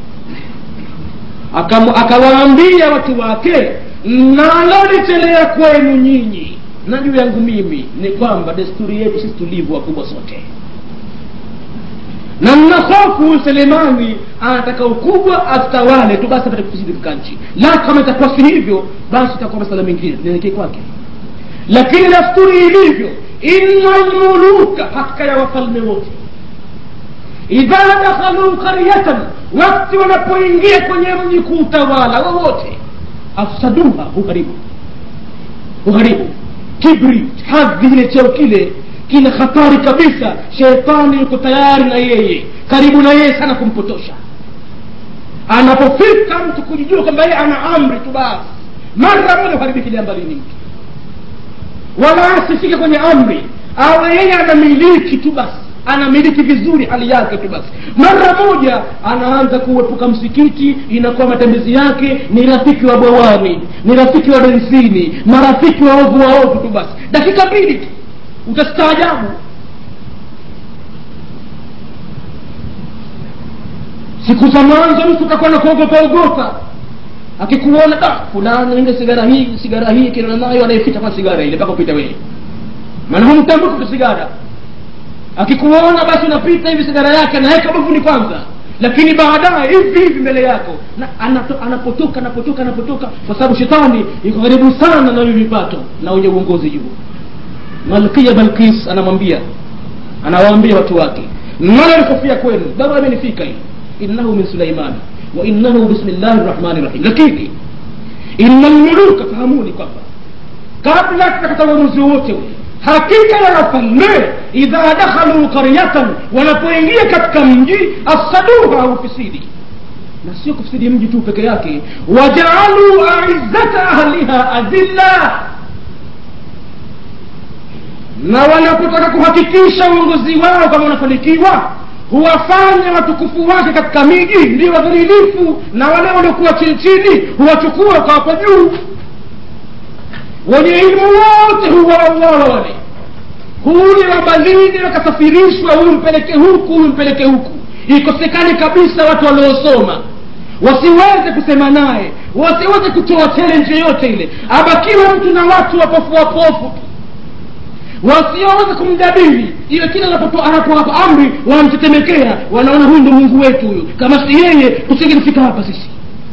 akawaambia watu wake nalolitelea kwenu nyinyi na juu yangu mimi ni kwamba desturi yetu sisi tulivu wakubwa sote na mna hofu selemani anataka ukubwa atawale tu basi apate kufisidi katika nchi la kama itakuwa si hivyo basi itakuwa masala mengine nielekee kwake lakini dasturi ilivyo inna lmuluka hakika ya wafalme wote idha dakhaluu qaryatan wakti wanapoingia kwenye mji kuutawala wowote afsaduha huharibu huharibu kibri hadhi ile cheo kile kina hatari kabisa shetani yuko tayari na yeye karibu na yeye sana kumpotosha anapofika mtu kujijua kwamba yeye ana amri tu basi mara moja uharibiki jambalini mtu wala asifike kwenye amri awe yeye anamiliki tu basi anamiliki vizuri hali yake tu basi mara moja anaanza kuepuka msikiti inakuwa matembezi yake ni rafiki wa bwawani ni rafiki wa densini marafiki wa ovu wa ovu tu basi dakika mbili tu utastaajabu siku za mwanzo mtu utakuwa na kuogopa ogopa akikuona da fulani ile sigara hii sigara hii kina nayo anayeficha kwa sigara ile mpaka upita wewe maana humtambuki kwa sigara akikuona basi unapita hivi sigara yake anaweka bavuni kwanza lakini baadaye hivi hivi mbele yako na anato, anapotoka anapotoka anapotoka kwa sababu shetani iko karibu sana na hivi vipato na wenye uongozi juu malkia balkis anamwambia anawaambia watu wake nani alikofia kwenu barua imenifika hii innahu min sulaimani wa innahu bismillahi rrahmani rrahim lakini inna lmuluka fahamuni kwamba kabla tutakata uamuzi wowote ule hakika ya wafalme idha dakhaluu qaryatan wanapoingia katika mji afsaduha ufisidi na sio kufisidi mji tu peke yake wajaaluu aizzata ahliha adilla na wanapotaka kuhakikisha uongozi wao kama unafanikiwa huwafanya watukufu wake katika miji ndio wadhalilifu na wale waliokuwa chini chini huwachukua ukawapa juu wenye ilmu wote huwauawa wale huyu wabalini wakasafirishwa huyu mpeleke huku huyu mpeleke huku ikosekane kabisa watu waliosoma wasiweze kusema naye wasiweze kutoa challenge yoyote ile abakiwe mtu na watu wapofu wapofu tu wasioweza kumjadili iwe kila anapotoa anapowapa amri wanamtetemekea wanaona huyu ndo mungu wetu huyu kama si yeye tusingefika hapa sisi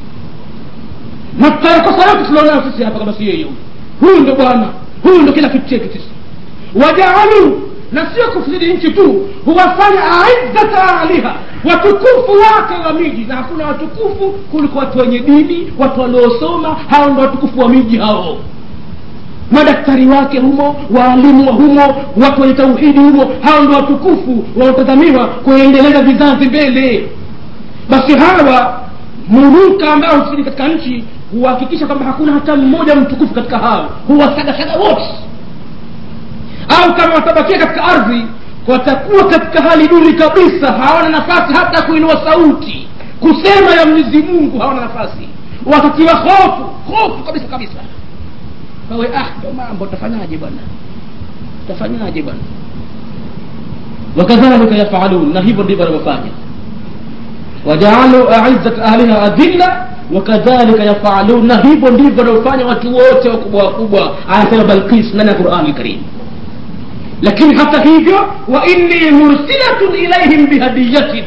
na tutayakosa yote tunaonayo sisi hapa kama si yeye huyu huyu ndo bwana huyu ndo kila kitu chetu sisi wajaalu na sio kufsidi nchi tu huwafanya aizzata aliha watukufu wake wa miji na hakuna watukufu kuliko watu wenye dini watu waliosoma hao ndo watukufu wa miji hao madaktari wake humo waalimu wa humo watu wenye tauhidi humo hao ndo watukufu wanaotazamiwa kuendeleza vizazi mbele basi hawa muruka ambao husidi katika nchi huhakikisha kwamba hakuna hata mmoja mtukufu katika hao huwasagasaga wote au kama watabakia katika ardhi watakuwa katika hali duni kabisa hawana nafasi hata kuinua sauti kusema ya mwenyezi mungu hawana nafasi watatiwa hofu hofu kabisa kabisa wawe ah ndo mambo utafanyaje bwana utafanyaje bwana wakadhalika yafalun na hivyo ndivyo wanavyofanya wajaalu aizzat ahliha adhilla wakadhalika yafalun na hivyo ndivyo wanavyofanya watu wote wakubwa wakubwa anasema balkis ndani ya qurani karim lakini hata hivyo wa inni mursilatun ilaihim bihadiyatin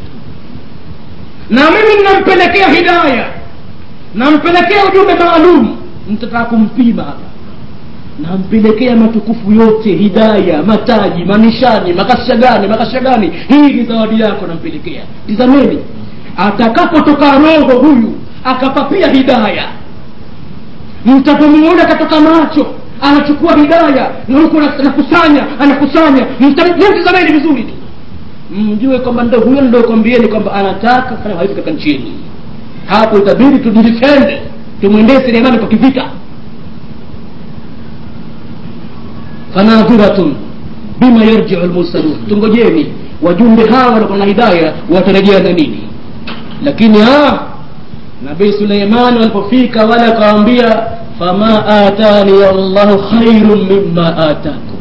na mimi ninampelekea hidaya nampelekea ujumbe maalum mtataka kumpima hapa nampelekea matukufu yote hidaya mataji manishani makasha gani makasha gani hii ni zawadi yako nampelekea tizameni atakapotoka roho huyu akapapia hidaya mtapomuona katoka macho anachukua hidaya na huku anakusanya anakusanya mtizameni vizuri tu mjue kwamba ndo huyo ndo kwambieni kwamba anataka kufanya uhalifu katika nchi yenu hapo itabidi tujidefende tumwendee selemani kwa kivita fanadhiratun bima yarjiu lmursalun tungojeni wajumbe hawa wanakuwa na hidaya watarejea na nini lakini nabii suleimani walipofika wale akawambia fama atani allahu khairun mima atakum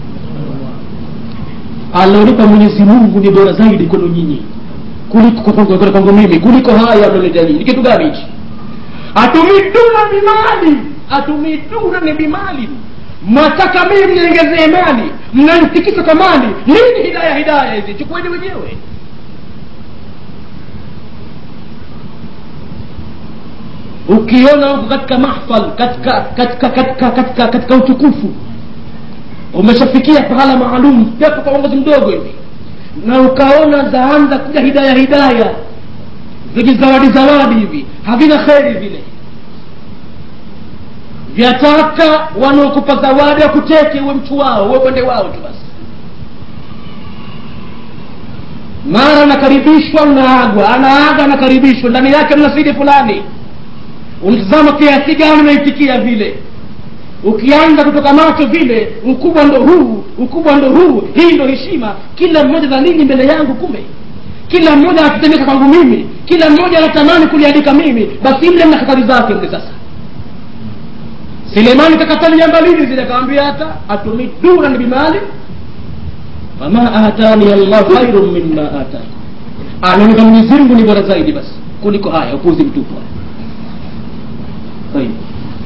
alionipa mwenyezi mungu ni bora zaidi kwenu nyinyi kuliko kwangu mimi kuliko haya alioletea nyinyi ni kitu gani hichi atumiduna bimali atumiduna ni bimali mwataka mimi mniongezee mali mnanitikisa kwa mali nini hidaya hidaya hizi chukueni wenyewe ukiona huko katika mahfal katika katika katika katika katika utukufu umeshafikia pahala maalum pepo kwa uongozi mdogo hivi na ukaona zaanza kuja hidaya hidaya vijizawadi zawadi hivi havina kheri vile vyataka wanaokupa zawadi wakuteke uwe mtu wao uwe upande wao tu basi mara anakaribishwa unaagwa anaaga anakaribishwa ndani yake mna sidi fulani unatazama kiasi gani unaitikia vile ukianza kutoka macho vile ukubwa ndo huu ukubwa ndo huu hii ndo heshima kila mmoja za nini mbele yangu kumbe kila mmoja anatetemeka kwangu mimi kila mmoja anatamani kuliandika mimi basi mle mna hatari zake mle sasa sulemani kakatali jamba lini zile akawambia hata atumidunan bimali fama atani allah khairun mima atakum anaoneka mwenyezi mungu ni bora zaidi basi kuliko haya upuzi mtupu طيب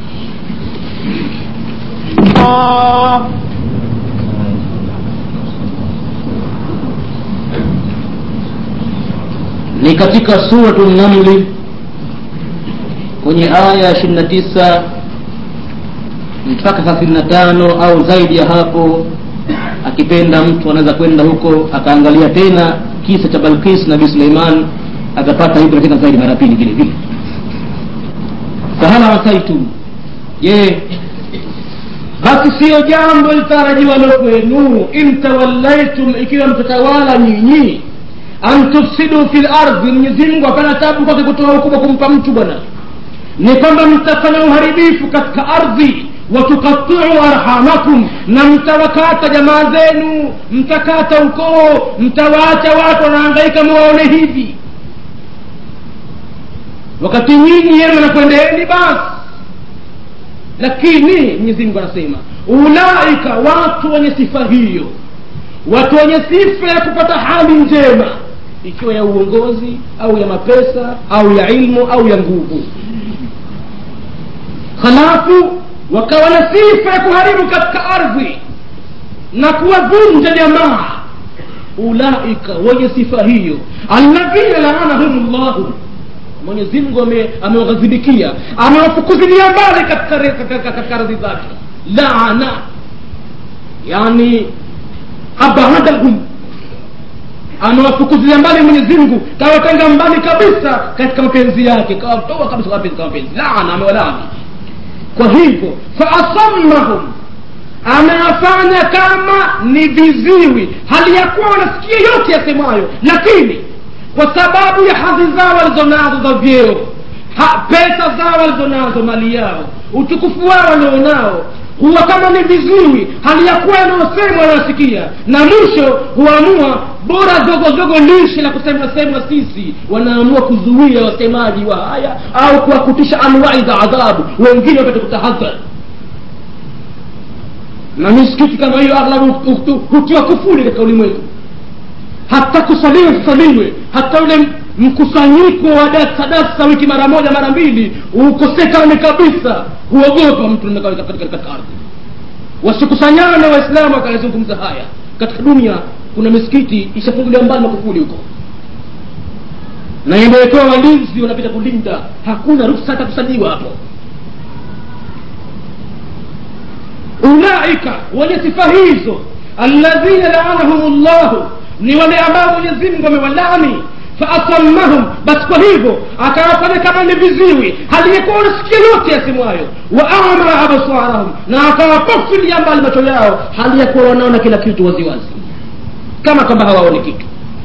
ni katika suratu namli kwenye aya ishirini na tisa mpaka thelathini na tano au zaidi ya hapo akipenda mtu anaweza kwenda huko akaangalia tena kisa cha balkis nabii suleiman akapata hivyo tena zaidi mara pili vile vile fahala asaitum je basi siyo jambo litarajiwalo kwenu in tawallaitum ikiwa mtatawala nyinyi an tufsidu fi lardhi mwenyezimngu hapana tabu kwake kutoa ukubwa kumpa mtu bwana ni kwamba mtafanya uharibifu katika ardhi watukatiu arhamakum na mtawakata jamaa zenu mtakata ukoo mtawaacha watu wanahangaika mwaone hivi wakati nyinyi yenu nakwendeeni basi lakini mwenyezi mungu anasema ulaika watu wenye sifa hiyo watu wenye sifa ya kupata hali njema ikiwa ya uongozi au ya mapesa au ya ilmu au ya nguvu halafu wakawa na sifa ya kuharibu katika ardhi na kuwavunja jamaa ulaika wenye sifa hiyo alladhina laanahum llahu mwenyezi mungu amewaghadhibikia amewafukuzilia mbali katika ardhi zake laana yani abadahum amewafukuzilia mbali mwenyezi mungu kawatenga mbali kabisa katika mapenzi yake kawatoa kabisa mapenzi mapenzi laana amewalaani kwa hivyo faasammahum amewafanya kama ni viziwi hali ya kuwa wanasikia yote yasemayo lakini kwa sababu ya hadhi zao walizonazo za vyeo ha, pesa zao walizonazo mali yao utukufu wao walionao huwa kama ni viziwi hali ya kuwa yanayosemwa wanasikia na mwisho huamua bora zogozogo lishe la kusema semwa sisi wanaamua kuzuia wasemaji wa haya au kuwakutisha anwai za adhabu wengine wapate kutahadhari na misikiti kama hiyo aghlabu hutiwa kufuli katika ulimwengu hata kusaliwe kusaliwe hata ule mkusanyiko wa dasadasa wiki mara moja mara mbili ukosekane kabisa huogopa mtu katika ardhi wasikusanyane waislamu wakayazungumza haya katika dunia kuna misikiti ishafunguliwa mbali makufuli huko na imewekewa walinzi wanapita kulinda hakuna ruksa hata kusajiwa hapo ulaika wenye sifa hizo alladhina laanahum llahu ni wale ambao mwenyezi mungu amewalani faasammahum basi kwa hivyo akawafanya kama ni viziwi haliyekuwa wanasikia yote yasemwayo wa ama absarahum na akawapofilia mbali macho yao hali ya kuwa wanaona kila kitu waziwazi kama kwamba hawaoni kitu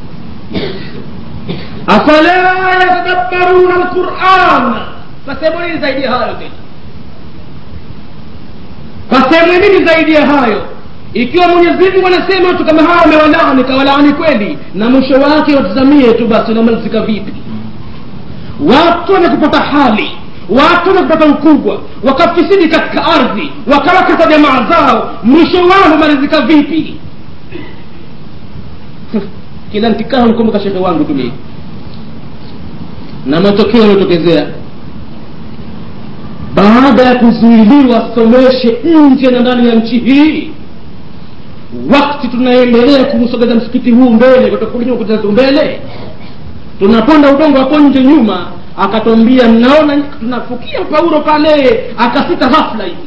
afala yatadabbaruna lquran pasehemu nini zaidi ya hayo tena pasehemu nini zaidi ya hayo ikiwa mwenyezi mungu anasema watu kama hawa amewalaani kawalaani kweli na mwisho wake watazamie tu basi unamalizika vipi watu wamekupata hali watu wamekupata ukubwa wakafisidi katika ardhi wakawakata jamaa zao mwisho wao humalizika vipi kila nkikaa mkumbuka shehe wangu tumi na matokeo yaliyotokezea baada ya kuzuiliwa someshe nje na ndani ya nchi hii wakati tunaendelea kuusogeza msikiti huu mbele kutokulinyakutatu mbele tunaponda udongo hapo nje nyuma akatwambia mnaona tunafukia paulo pale akasita ghafla hivi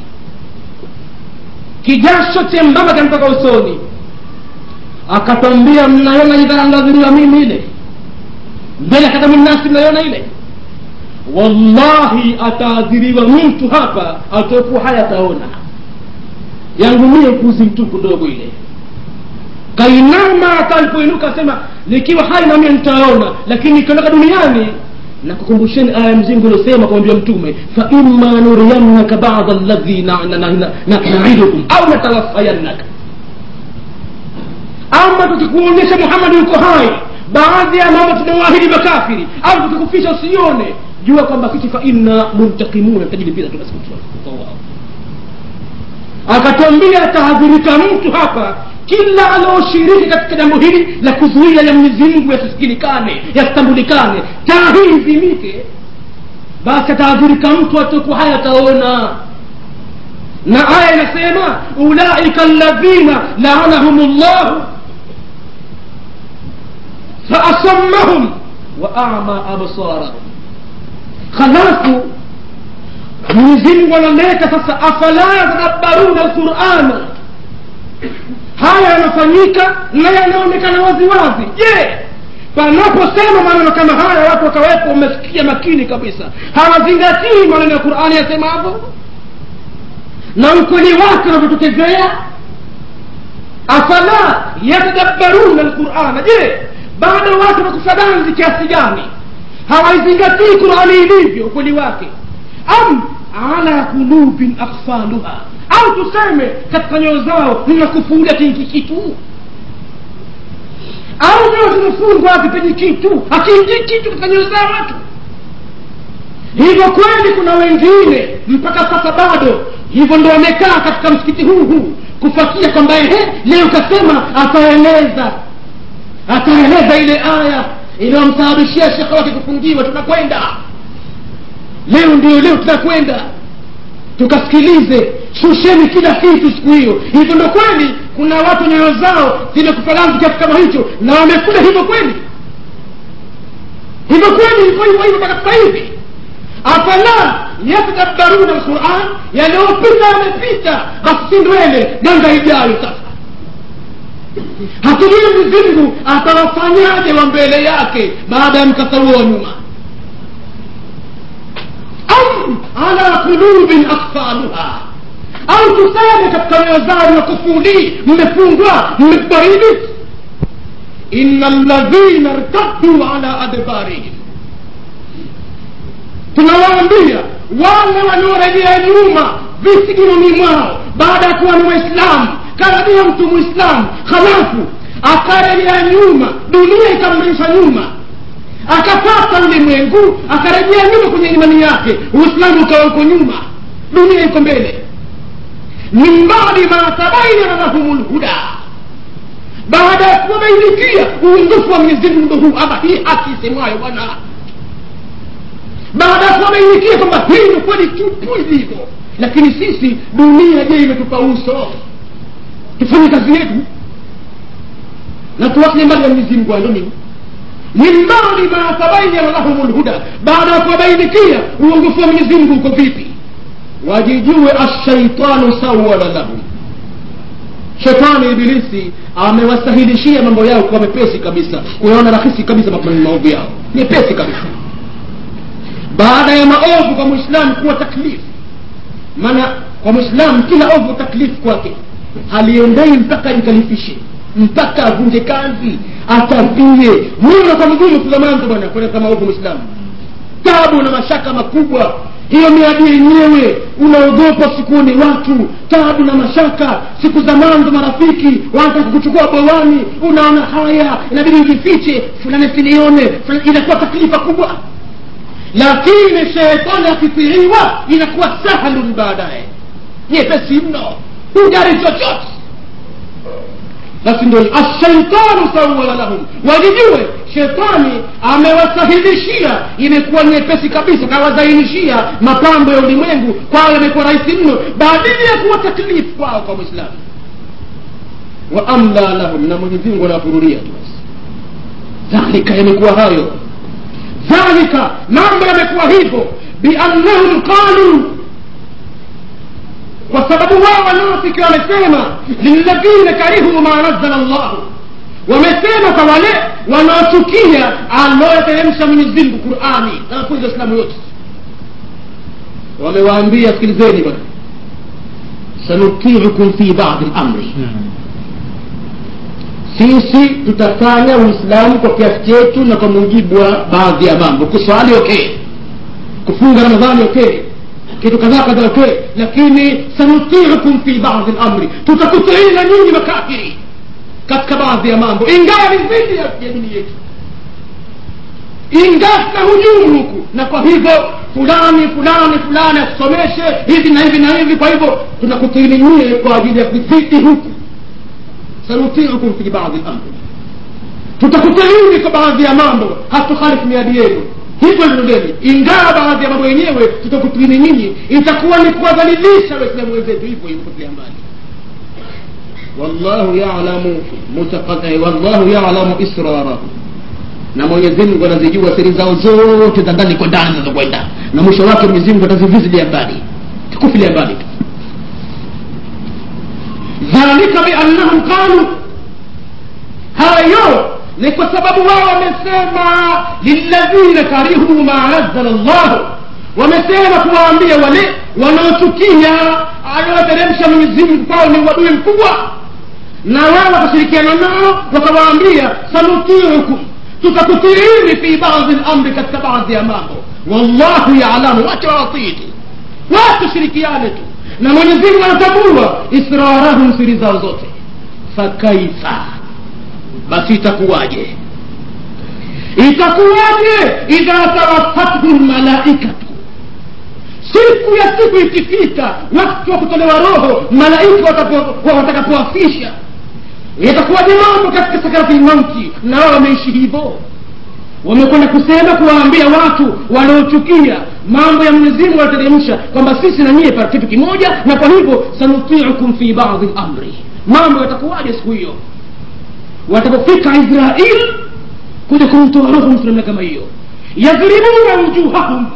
kijasho chembamba kamtoka usoni akatwambia mnaona idhaa nadhiriwa mimi ile mbele katamunasi mnaiona ile wallahi ataadhiriwa mtu hapa atokuwa haya ataona yangu mie upuzi mtupu ndogo ile kainama hata alipoinuka asema nikiwa hai namie nitaona lakini ikiondoka duniani na kukumbusheni aya mzingu uliosema kumwambia mtume faima nuriyannaka bada ladhi naidukum au natawafayannaka ama tukikuonyesha muhammadi yuko hai baadhi ya mambo tunawaahidi makafiri au tukikufisha usione jua kwamba sisi fa inna muntakimuna tajilipiza tu basi wao akatwambia atahadhirika mtu hapa kila anaoshiriki katika jambo hili la kuzuia ya mwenyezi mungu yasisikilikane yasitambulikane taa hii izimike basi atahadhirika mtu atakuwa haya ataona na aya inasema ulaika alladhina laanahum llahu faasammahum wa ama absarahum halafu mwenyezi mungu analeta sasa afala yatadabbaruna lqurana haya yanafanyika na yanaonekana waziwazi je panaposema maneno kama haya watu wakawepo wamesikia makini kabisa hawazingatii maneno ya qurani yasemavyo na ukweli wake unavyotokezea afala yatadabbaruna lqurana je bado watu wakusadanzi kiasi gani hawaizingatii qurani ilivyo ukweli wake am ala kulubin akfaluha au tuseme katika nyoyo zao nina kufulia kingi kitu au nyoyo zimefungwa hazipenyi kitu hakiingii kitu katika nyoyo zao watu hivyo kweli kuna wengine mpaka sasa bado hivyo ndo wamekaa katika msikiti huu huu kufuatia kwamba ehe leo kasema ataeleza ataeleza ile aya iliyomsababishia shekhe wake kufungiwa tunakwenda leo ndio leo tunakwenda tukasikilize shusheni kila kitu siku hiyo hivyo ndo kweli kuna watu nyoyo zao zimekufaganzi kiasi kama hicho na wamekula hivyo kweli hivyo kweli hivyo hivyo hivyo mpaka sasa hivi afala yatadabbaruna lquran yanayopita yamepita basi si ndwele nanga ijayo sasa hatujui mwenyezimngu atawafanyaje wa mbele yake baada ya mkasa huo wa nyuma am ala qulubin akfaluha au tuseme katika mioyo zao na kufuli mmefungwa mmekubaridi ina ladhina rtaddu ala adbarihim tunawaambia wale waliorejea nyuma visigironi mwao baada ya kuwa ni waislamu karibia mtu mwislamu halafu akarejea nyuma dunia ikamrudisha nyuma akapata ulimwengu akarejea nyuma kwenye imani yake uislamu ukawa uko nyuma dunia iko mbele min badi ma tabayana lahum lhuda baada ya kuwabainikia uongofu wa mwenyezimngu ndo huu ama hii haki isemwayo bwana baada ya kuwabainikia kwamba hii ndo kweli tupu ilivyo lakini sisi dunia je imetupa uso tufanye kazi yetu na tuwasile mbali ya mwenyezimngu ando nini min badi ma tabayana lahum lhuda baada ya kuwabainikia uongofu wa mwenyezimngu uko vipi wajijue ashaitanu sawala lahum shetani ibilisi amewasahilishia mambo yao kuwa mepesi kabisa kuyaona rahisi kabisa maovu yao mepesi kabisa baada ya maovu kwa mwislamu kuwa taklifu maana kwa mwislamu kila ovu taklifu kwake haliendei mpaka jikalifishe mpaka avunje kazi atavie muna kwa mgumu kuzamanza bwana kwenda maovu mwislamu tabu na mashaka makubwa hiyo miadi yenyewe unaogopa sikuoni watu tabu na mashaka siku za mwanzo marafiki wanataka kuchukua bwawani unaona haya inabidi ujifiche fulani sinione inakuwa taklifa kubwa lakini shetani akitiriwa inakuwa sahlun baadaye nyepesi mno hujari chochote basi ndo ashaitanu sawala lahum wajijue shetani amewasahilishia imekuwa nyepesi kabisa kawazainishia mapambo ya ulimwengu kwao yamekuwa rahisi mno badili ya kuwa taklifu kwao kwa mwislamu wa amla lahum na mwenyezimungu anawafururia tu basi dhalika yamekuwa hayo dhalika mambo yamekuwa hivyo biannahum qaluu kwa sababu wao wanafiki wamesema lilladhina karihu ma nazala llahu wamesema kwa wale wanaochukia aloyateremsha mwenyezimngu qurani na mafunzo ya islamu yote wamewaambia sikilizeni bwana sanutiukum fi badi lamri sisi tutafanya uislamu kwa kiasi chetu na kwa mujibu wa baadhi ya mambo kuswali okay kufunga ramadhani okay kitu kadhaa kadhaa okay lakini sanutiukum fi badi lamri tutakutiina nyinyi makafiri katika baadhi ya mambo ingawa ni dhidi ya dini yetu ingawa tuna hujumu huku na kwa hivyo fulani fulani fulani akusomeshe hivi na hivi na hivi kwa hivyo tunakutiini nyie kwa ajili ya kudhidi huku sanutiukum fi badi lamri tutakutiini kwa baadhi ya mambo hatukhalifu miadi yenu hivyo ndeni ingawa baadhi ya mambo yenyewe tutakutiini nyinyi itakuwa ni kuwadhalilisha waislamu wenzetu hivyo hivyo kutia mbali wallahu yalamu mutaqaddi wallahu yalamu israrahu na mwenyezi mungu anazijua siri zao zote za ndani kwa ndani zinazokwenda na mwisho wake mwenyezi mungu atazivizilia mbali tukufilia mbali tu dhalika biannahum qalu hayo ni kwa sababu wao wamesema lilladhina karihu ma nazala llahu wamesema kuwaambia wale wanaochukia aliyoteremsha mwenyezimngu kwao ni uadui mkubwa na wao wakashirikiana nao wakawaambia sanutiukum tutakutiini fi badi lamri katika baadhi ya mambo wallahu yalamu wacha wawatii watu shirikiane tu na mwenyezimngu anatambua israrahum siri zao zote fakaifa basi itakuwaje itakuwaje idha tawafathu lmalaikatu siku ya siku ikifika wakati wa kutolewa roho malaika watakapoafisha yatakuwaje mambo katika sakarati lmauti na wao wameishi hivyo wamekwenda kusema kuwaambia watu wanaochukia mambo ya mwenyezimungu aliteremsha kwamba sisi na nyie pa kitu kimoja na kwa hivyo sanutiukum fi badi lamri mambo yatakuwaje siku hiyo watapofika israil kuja kumtoa roho mtu namna kama hiyo yadhribuna wujuhahum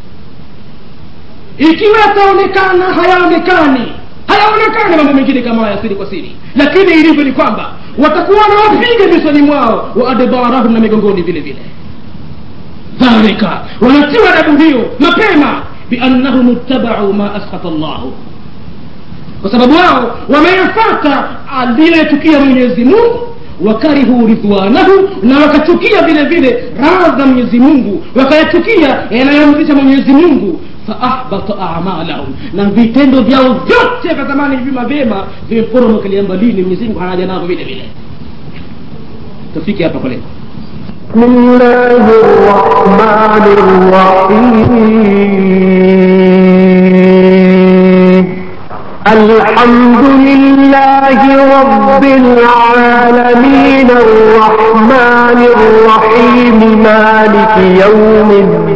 ikiwa yataonekana hayaonekani hayaonekani mambo mengine kama haya siri kwa siri lakini ilivyo ni kwamba watakuwa wanawapiga visoni mwao wa adbarahum na migongoni vile vile dhalika wanatiwa adabu hiyo mapema biannahum ittabau ma askhata llahu kwa sababu wao wameyafata aliyoyatukia mwenyezi mungu wakarihu ridwanahu na wakachukia vile vile radha mwenyezi mungu wakayachukia yanayomridhisha mwenyezi mungu faahbata amalahum na vitendo vyao vyote vya zamani vima vyema vimeporomokelea mbalini mwenyezi mungu hanaja navyo vile vile tufike hapa kwa leo بسم الله الرحمن الرحيم الحمد لله رب العالمين الرحمن الرحيم مالك يوم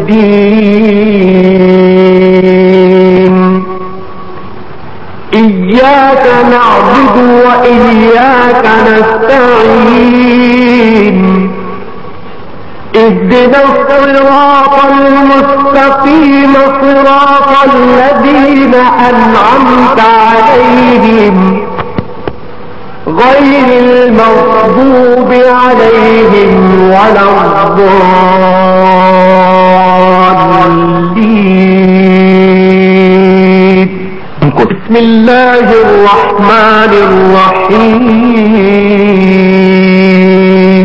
الدين إياك نعبد وإياك نستعين اهدنا الصراط المستقيم صراط الذين أنعمت عليهم غير المغضوب عليهم ولا الضالين بسم الله الرحمن الرحيم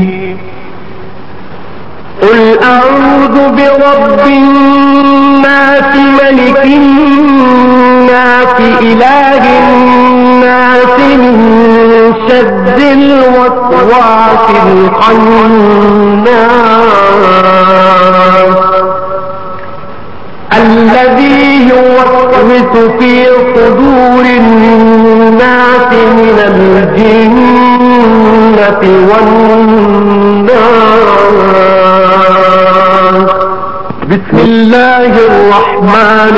قل أعوذ برب الناس ملك الناس إله الناس من شر الوسواس الخناس الذي يوسوس في صدور الناس من الجنة والناس بسم الله الرحمن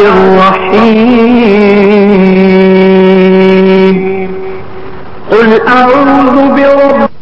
الرحيم قل أعوذ برب